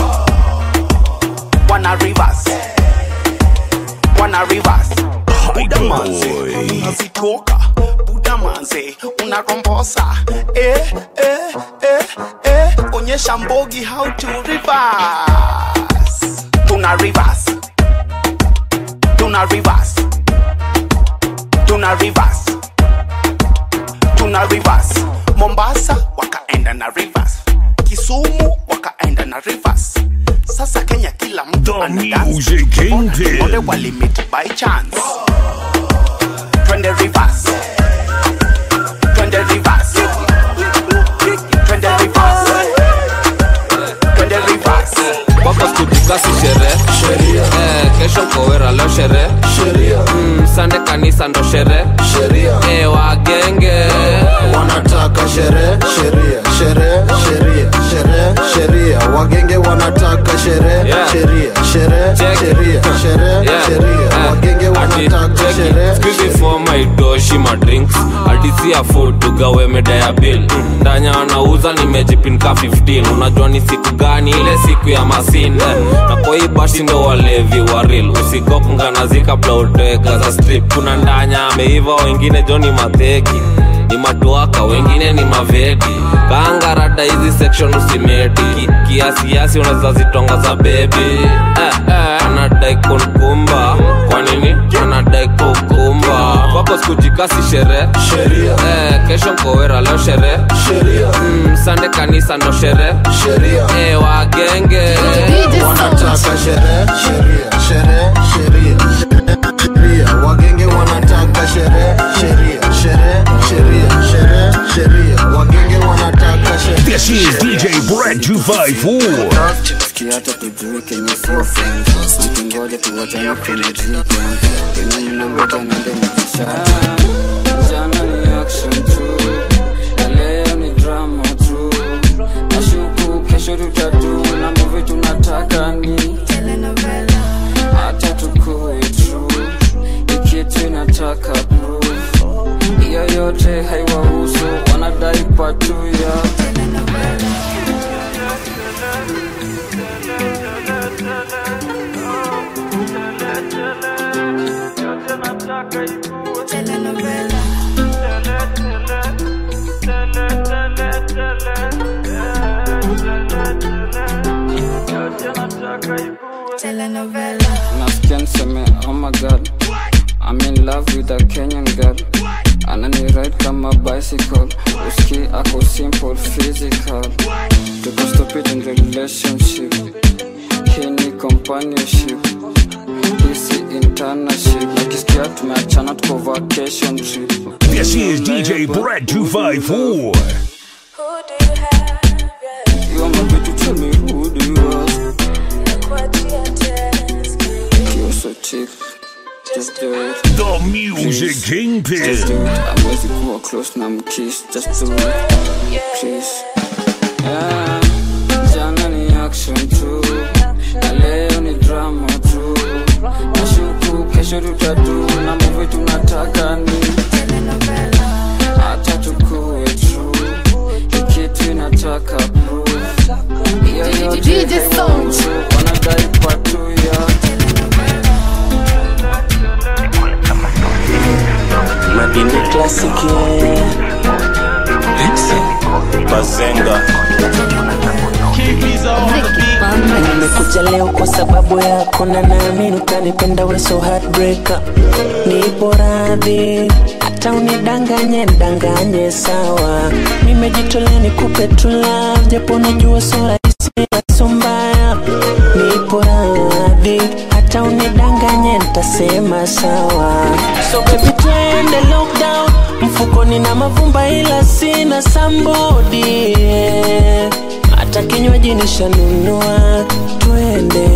wana reverse wana reverse buda manze unazitoka buda manze unarombosa eh, eh, eh, eh. onyesha mbogi how to reverse tuna reverse tuna reverse tuna reverse tuna reverse mombasa wakaenda na reverse kisumu wakaenda na reverse sasa kenya kila mtu ana dance. Music Kingpin. Wale walimit by chance twende reverse twende reverse twende reverse twende reverse baba kutukasi sherehe eh, kesho kowera leo sherehe mm, sande kanisa ndo sherehe eh, wagenge wanataka sherehe sheria sherehe sheria sherehe sheria wagenge wanataka sherehe Yeah. sheria sherehe Check. sheria sherehe Yeah. sheria Eh, wagenge ati, wanataka check it. sherehe Squeeze for my doshi ma drinks adisia food tugawe meda ya bill ndanya anauza nimejipinka 15 unajua ni siku gani ile siku ya masinde na kwa hii bashi ndo walevi wa real usikopnganazi kabla utoweka za strip kuna ndanya ameiva wengine joni mateki ni matuaka wengine ni mavedi kaangarada hizi section usimeti Ki- kiasiasi unaweza zitonga za bebi eh, eh, anadai kunkumba kwa nini anadai kukumba wako skujikasi shere eh, kesho mkowera leo shere mm, sande kanisa ndo shere eh, wagenge wanataka sherehe sheria sherehe sheria sheria wagenge wanataka sherehe sheria sherehe sheria sherehe sheria wagenge wanataka sherehe This is DJ Brad 254. Kiata tujuike ni sisi Nikingoja tuwachane kwenye jike Kwenye mnangoja nende mkishata Jana ni action tu Na leo ni drama tu Nashuku kesho tutatu Na movie tunataka ni Hata tukue true Ikitu inataka proof Iyo yote haiwahusu Wanadai patu ya nasikia niseme oh my god I'm in love with a Kenyan girl anani ride kama bicycle uski ako simple physical tuko stupid in relationship hii ni companionship hisi internship nakisikia tumeachana tuko vacation trip This is DJ Brad 254. You are my baby, tell me who do you ask? You're so cheap. Just do it. The Music Just do Kingpin. it. I'm ready to go close now, I'm kiss. Just do it. Please. Yeah. Jana ni action tu. Na leo ni drama tu. Nashuku kesho tutatu. Na movie tunataka ni. Hata tukue true. Ikitu inataka proof. Hiyo yote DJ Sound. haiwahusu. Wanadai patu ya madini klasiki bazenga nimekuja leo kwa sababu yako na naamini utanipenda we so heartbreaker nipo radhi hata unidanganye ndanganye sawa nimejitolea nikupe true love japo najua so rahisi na so mbaya nipo radhi hata unidanganye ntasema sawa so baby twende lockdown mfukoni na mavumba ila sina sambodi yeah hata kinywaji nishanunua twende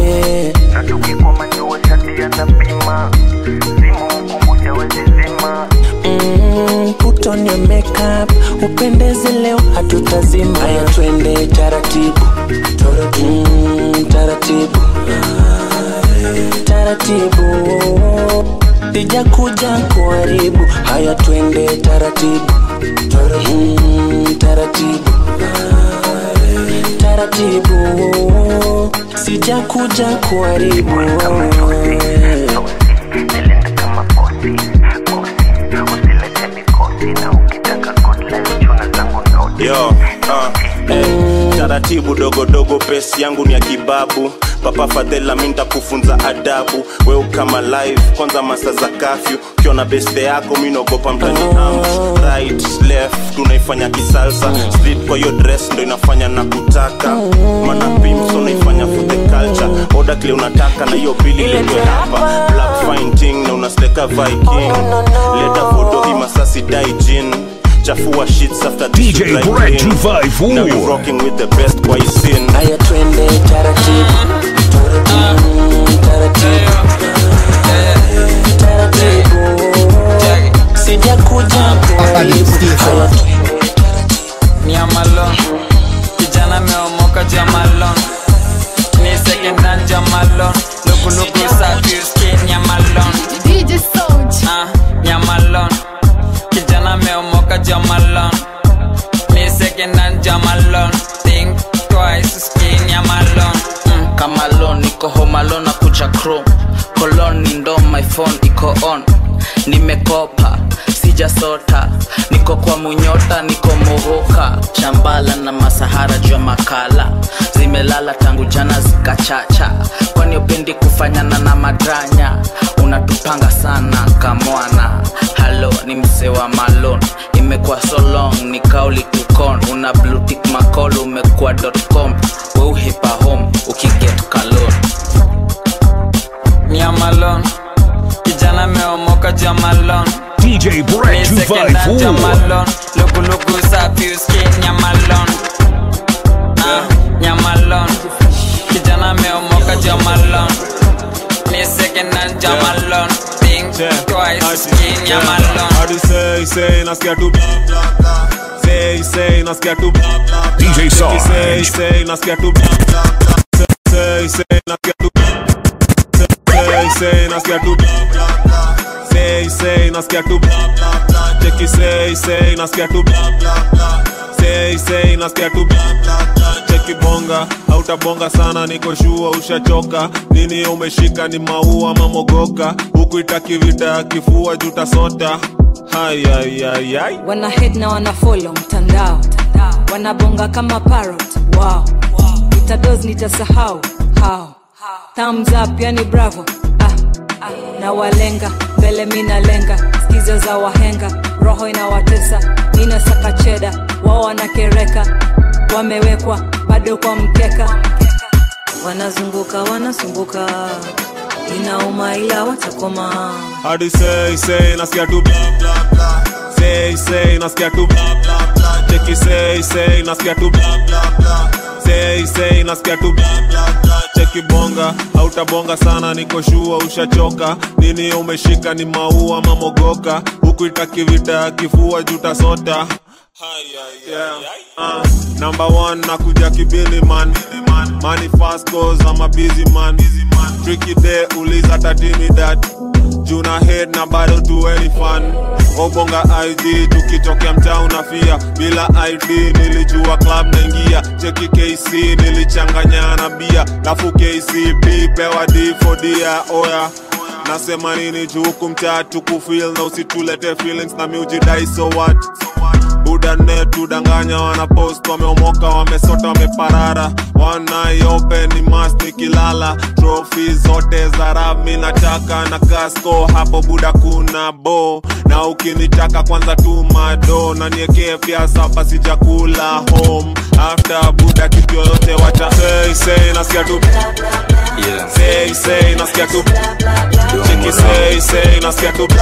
Mm, put on your makeup upendeze leo hatutazima haya twende taratibu mm, taratibu taratibu sija kuja kuharibu haya twende taratibu mm, taratibu taratibu sija kuja kuharibu yo uh, eh, taratibu dogodogo pesi yangu ni ya kibabu papa fadhela mi ntakufunza adabu weu kama live kwanza masa za kafyu ukiona beste yako mi naogopa mtani am right left tunaifanya kisalsa street kwa hiyo dress ndo inafanya na kutaka mana pimso naifanya for the culture oda kile unataka na hiyo bili letwe hapa black fine ting na unasteka viking leta foto imasasi dai jin chafua shits after this DJ you dry Brad clean. 254. Now you rocking with the best boy scene haya twende taratibu Mm, taratibu taratibu sija kuja kuharibu haya ni amalon kijana meomoka jamalon ni sekendan jamalon lukuluku safi skin nyamalon DJ Sound. ah, nyamalon kijana meomoka jamalon ni sekendan jamalon think twice skin nyamalon mm. kamalon niko homalon na kucha chrome kolon ni ndo my phone iko on nimekopa sijasota niko kwa munyota niko mohoka shambala na masahara jua makala zimelala tangu jana zikachacha kwani upendi kufanyana na madranya unatupanga sana kamwana halo ni mse wa malon imekuwa so long ni kauli tukon una blutik macol umekuwa com weuhipa home ukiget kalon nyamalon kijana meomoka jamalon DJ Brett 254. jamalon lukuluku safi uski nyamalon Ah, nyamalon kijana meomoka jamalon ni second hand jamalon think twice uski nyamalon Hadi say say nasikia tu Say say nasikia tu DJ Sarge. Say say nasikia tu Say say nasikia tu Say say nasikia tu Say say nasikia tu Cheki say say nasikia tu Say say nasikia tu Cheki bonga hautabonga sana niko shua ushachoka nini umeshika ni maua mamogoka huku itaki vita ya kifua jutasota hayayayay wana head na wana follow mtandao wanabonga kama parrot wow itados nitasahau how thumbs up yani bravo ah, ah. na walenga mbele minalenga skizo za wahenga roho inawatesa inasaka cheda wao wanakereka wamewekwa bado kwa mkeka wanazunguka wanasumbuka inauma ila watakoma hadi say say nasikia tu say say nasikia tu cheki say say nasikia tu say say nasikia tu cheki bonga hautabonga sana niko shua ushachoka nini umeshika ni maua mamogoka huku itaki vita ya kifua jutasota Yeah. Uh, number one nakuja kibili man money fast cause I'm a busy man tricky day uliza tatimi that juna head na bado tu any fun obonga id tukitokea mtaa unafia bila id nilijua club naingia cheki kc nilichanganya na bia lafu kcp pewa d for dia oya nasema nini juu huku mtaa tukufil na usitulete feelings na miujidai so what budane tudanganya wanapost wameomoka wamesota wameparara wanaiopen mas nikilala trofi zote za rami nataka na kasko hapo buda kuna bo na ukinitaka kwanza tu mado na niekee pia sapa sijakula home after buda kitu yoyote wacha say say nasikia tu say say nasikia tu cheki say say nasikia tu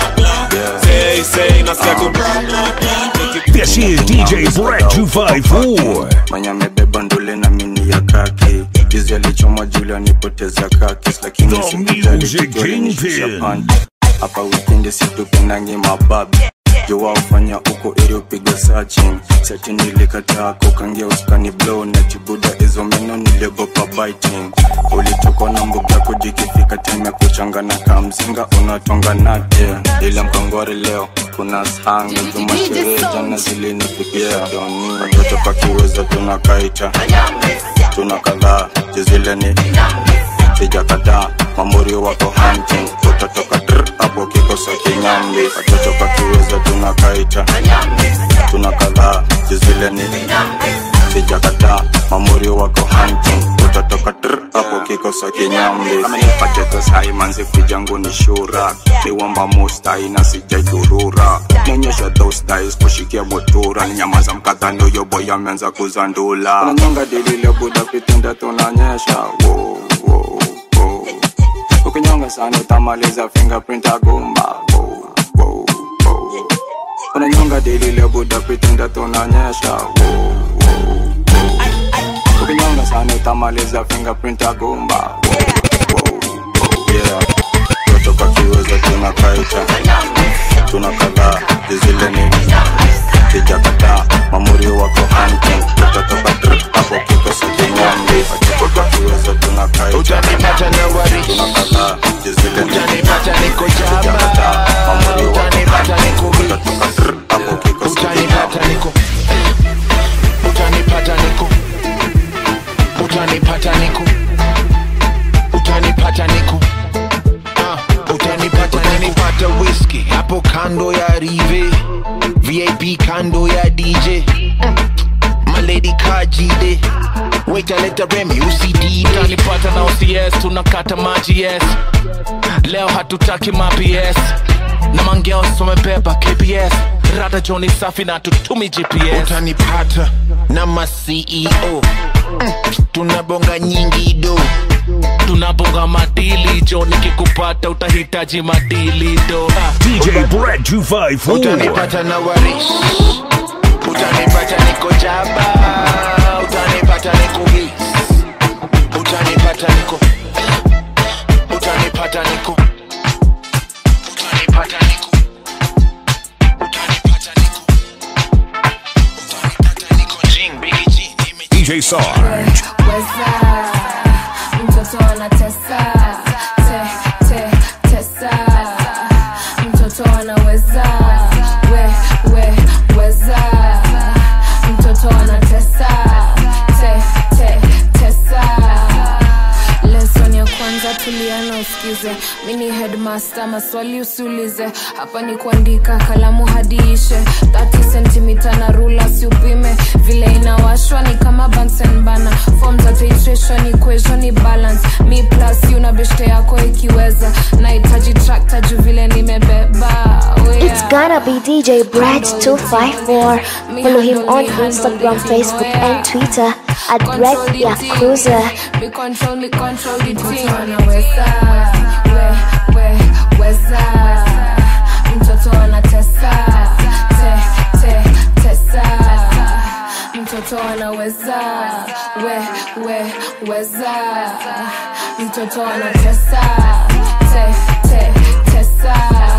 say say nasikia tu This is DJ Brett 254. mwenye amebeba ndule na mini ya kaki juzi alichomwa juli anipoteza kakis lakini The sikujali Music tukiwalinishusha Kingpin. panti hapa wikendi situpendangi mababi jowa ufanya uko ili upiga searching seti nilikataa kukangia uskani blow na chibuda hizo meno niliogopa biting ulitokwa na mbuga kujikifika time ya kuchangana kamzinga unatonga nate ila mkongori leo kuna shangi juma sherehe jana zilinifikia doni watoto pakiweza tunakaita tuna kadhaa jizile ni sija kadhaa mamorio wako hunting utatoka dr hapo kikosa kinyambi watoto pakiweza tunakaita tuna kadhaa jizile ni sija kadhaa mamorio wako hunting utatoka dr hapo kikosa kinyambi pachetos manzi kujangu ni shura niwamba mustai na sijaidurura nyonyesha thosdis kushikia motura ni nyamaza mkadhani uyo boy ameanza kuzandula unanyonga dilile buda pitenda tunanyesha wow, wow, wow. ukinyonga sana utamaliza fingerprint agumba wow, wow, wow. unanyonga dilile buda pitenda tunanyesha wow, wow, wow. ukinyonga sana utamaliza fingerprint agumba wow, wow, wow. yeah kutoka kiweza tunakaita tuna kadhaa jizile ni sijakataa mamurio wako hunting tutatoka dr hapo kikosi kinyambi kutoka kiweza tunakaita tuna kadhaa jizile ni sijakataa mamurio wako hunting tutatoka dr hapo kikosi kinyambi utanipata niko utanipata niko utanipata niko Ah, utanipata utanipata whisky hapo kando ya rive vip kando ya dj mm. maledi kajide waitaleta remi usidide utanipata na OCS tunakata maji yes leo hatutaki maps na mangeo somebeba kps rada joni safi na tutumi gps utanipata na maceo mm. tunabonga nyingi do tunabonga madili jo nikikupata utahitaji madili do DJ Brad 254. utanipata na waris utanipata niko jaba utanipata niko his utanipata niko utanipata niko utanipata niko DJ Sarge. weza mtoto anatesa te, te, tesa mtoto anaweza we, we, weza mtoto anatesa te, te, tesa lesson ya kwanza tuliana usikize mini headmaster maswali usiulize hapa ni kuandika kalamu hadi ishe 30 sentimita na rula siupime vile inawashwa ni kama Bunsen bana form za titration equation ni balance mi plus you na beshte yako ikiweza nahitaji tractor juu vile nimebeba Oh, yeah. It's gonna be DJ Brad254. Follow him on Instagram, Facebook, and Twitter at Brad Yakuza. Me control, me control the team. Anaweza, we, we, weza. Mtoto anatesa, te, te, tesa. Mtoto anaweza, we, we, weza. Mtoto anatesa, te, te, tesa.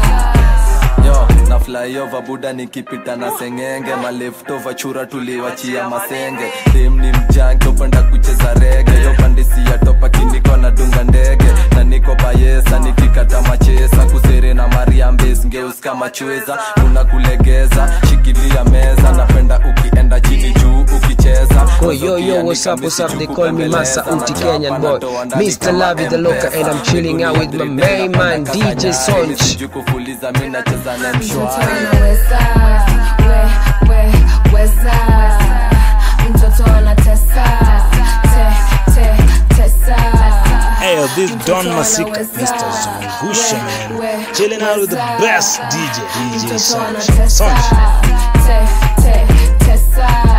yo na flyover buda nikipita na sengenge maleftova chura tuliwachia masenge dem ni mjangi upenda kucheza rege yo pandisi ya topa kiniko na dunga ndege na niko bayesa nikikata machesa kusere na mariambes ngeus kama chweza kuna kulegeza shikilia meza napenda ukienda chini juu ukicheza Oh, yo, yo, what's up, what's up? They call me Masa Uti Kenyan boy. Mr. Lavi the Loca, and I'm chilling out with my main man, DJ Sonch. kufuliza mi nacheza na Mtoto mshwari anaweza, we, we, weza. Mtoto anatesa, te, te, tesa. Hey, this Don Masika, Mr. Zungusha, man. Chilling out with the best DJ, DJ Sonch. Sonch. Te, te, tesa.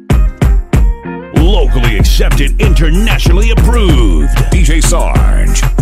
Locally accepted, internationally approved. DJ Sarge.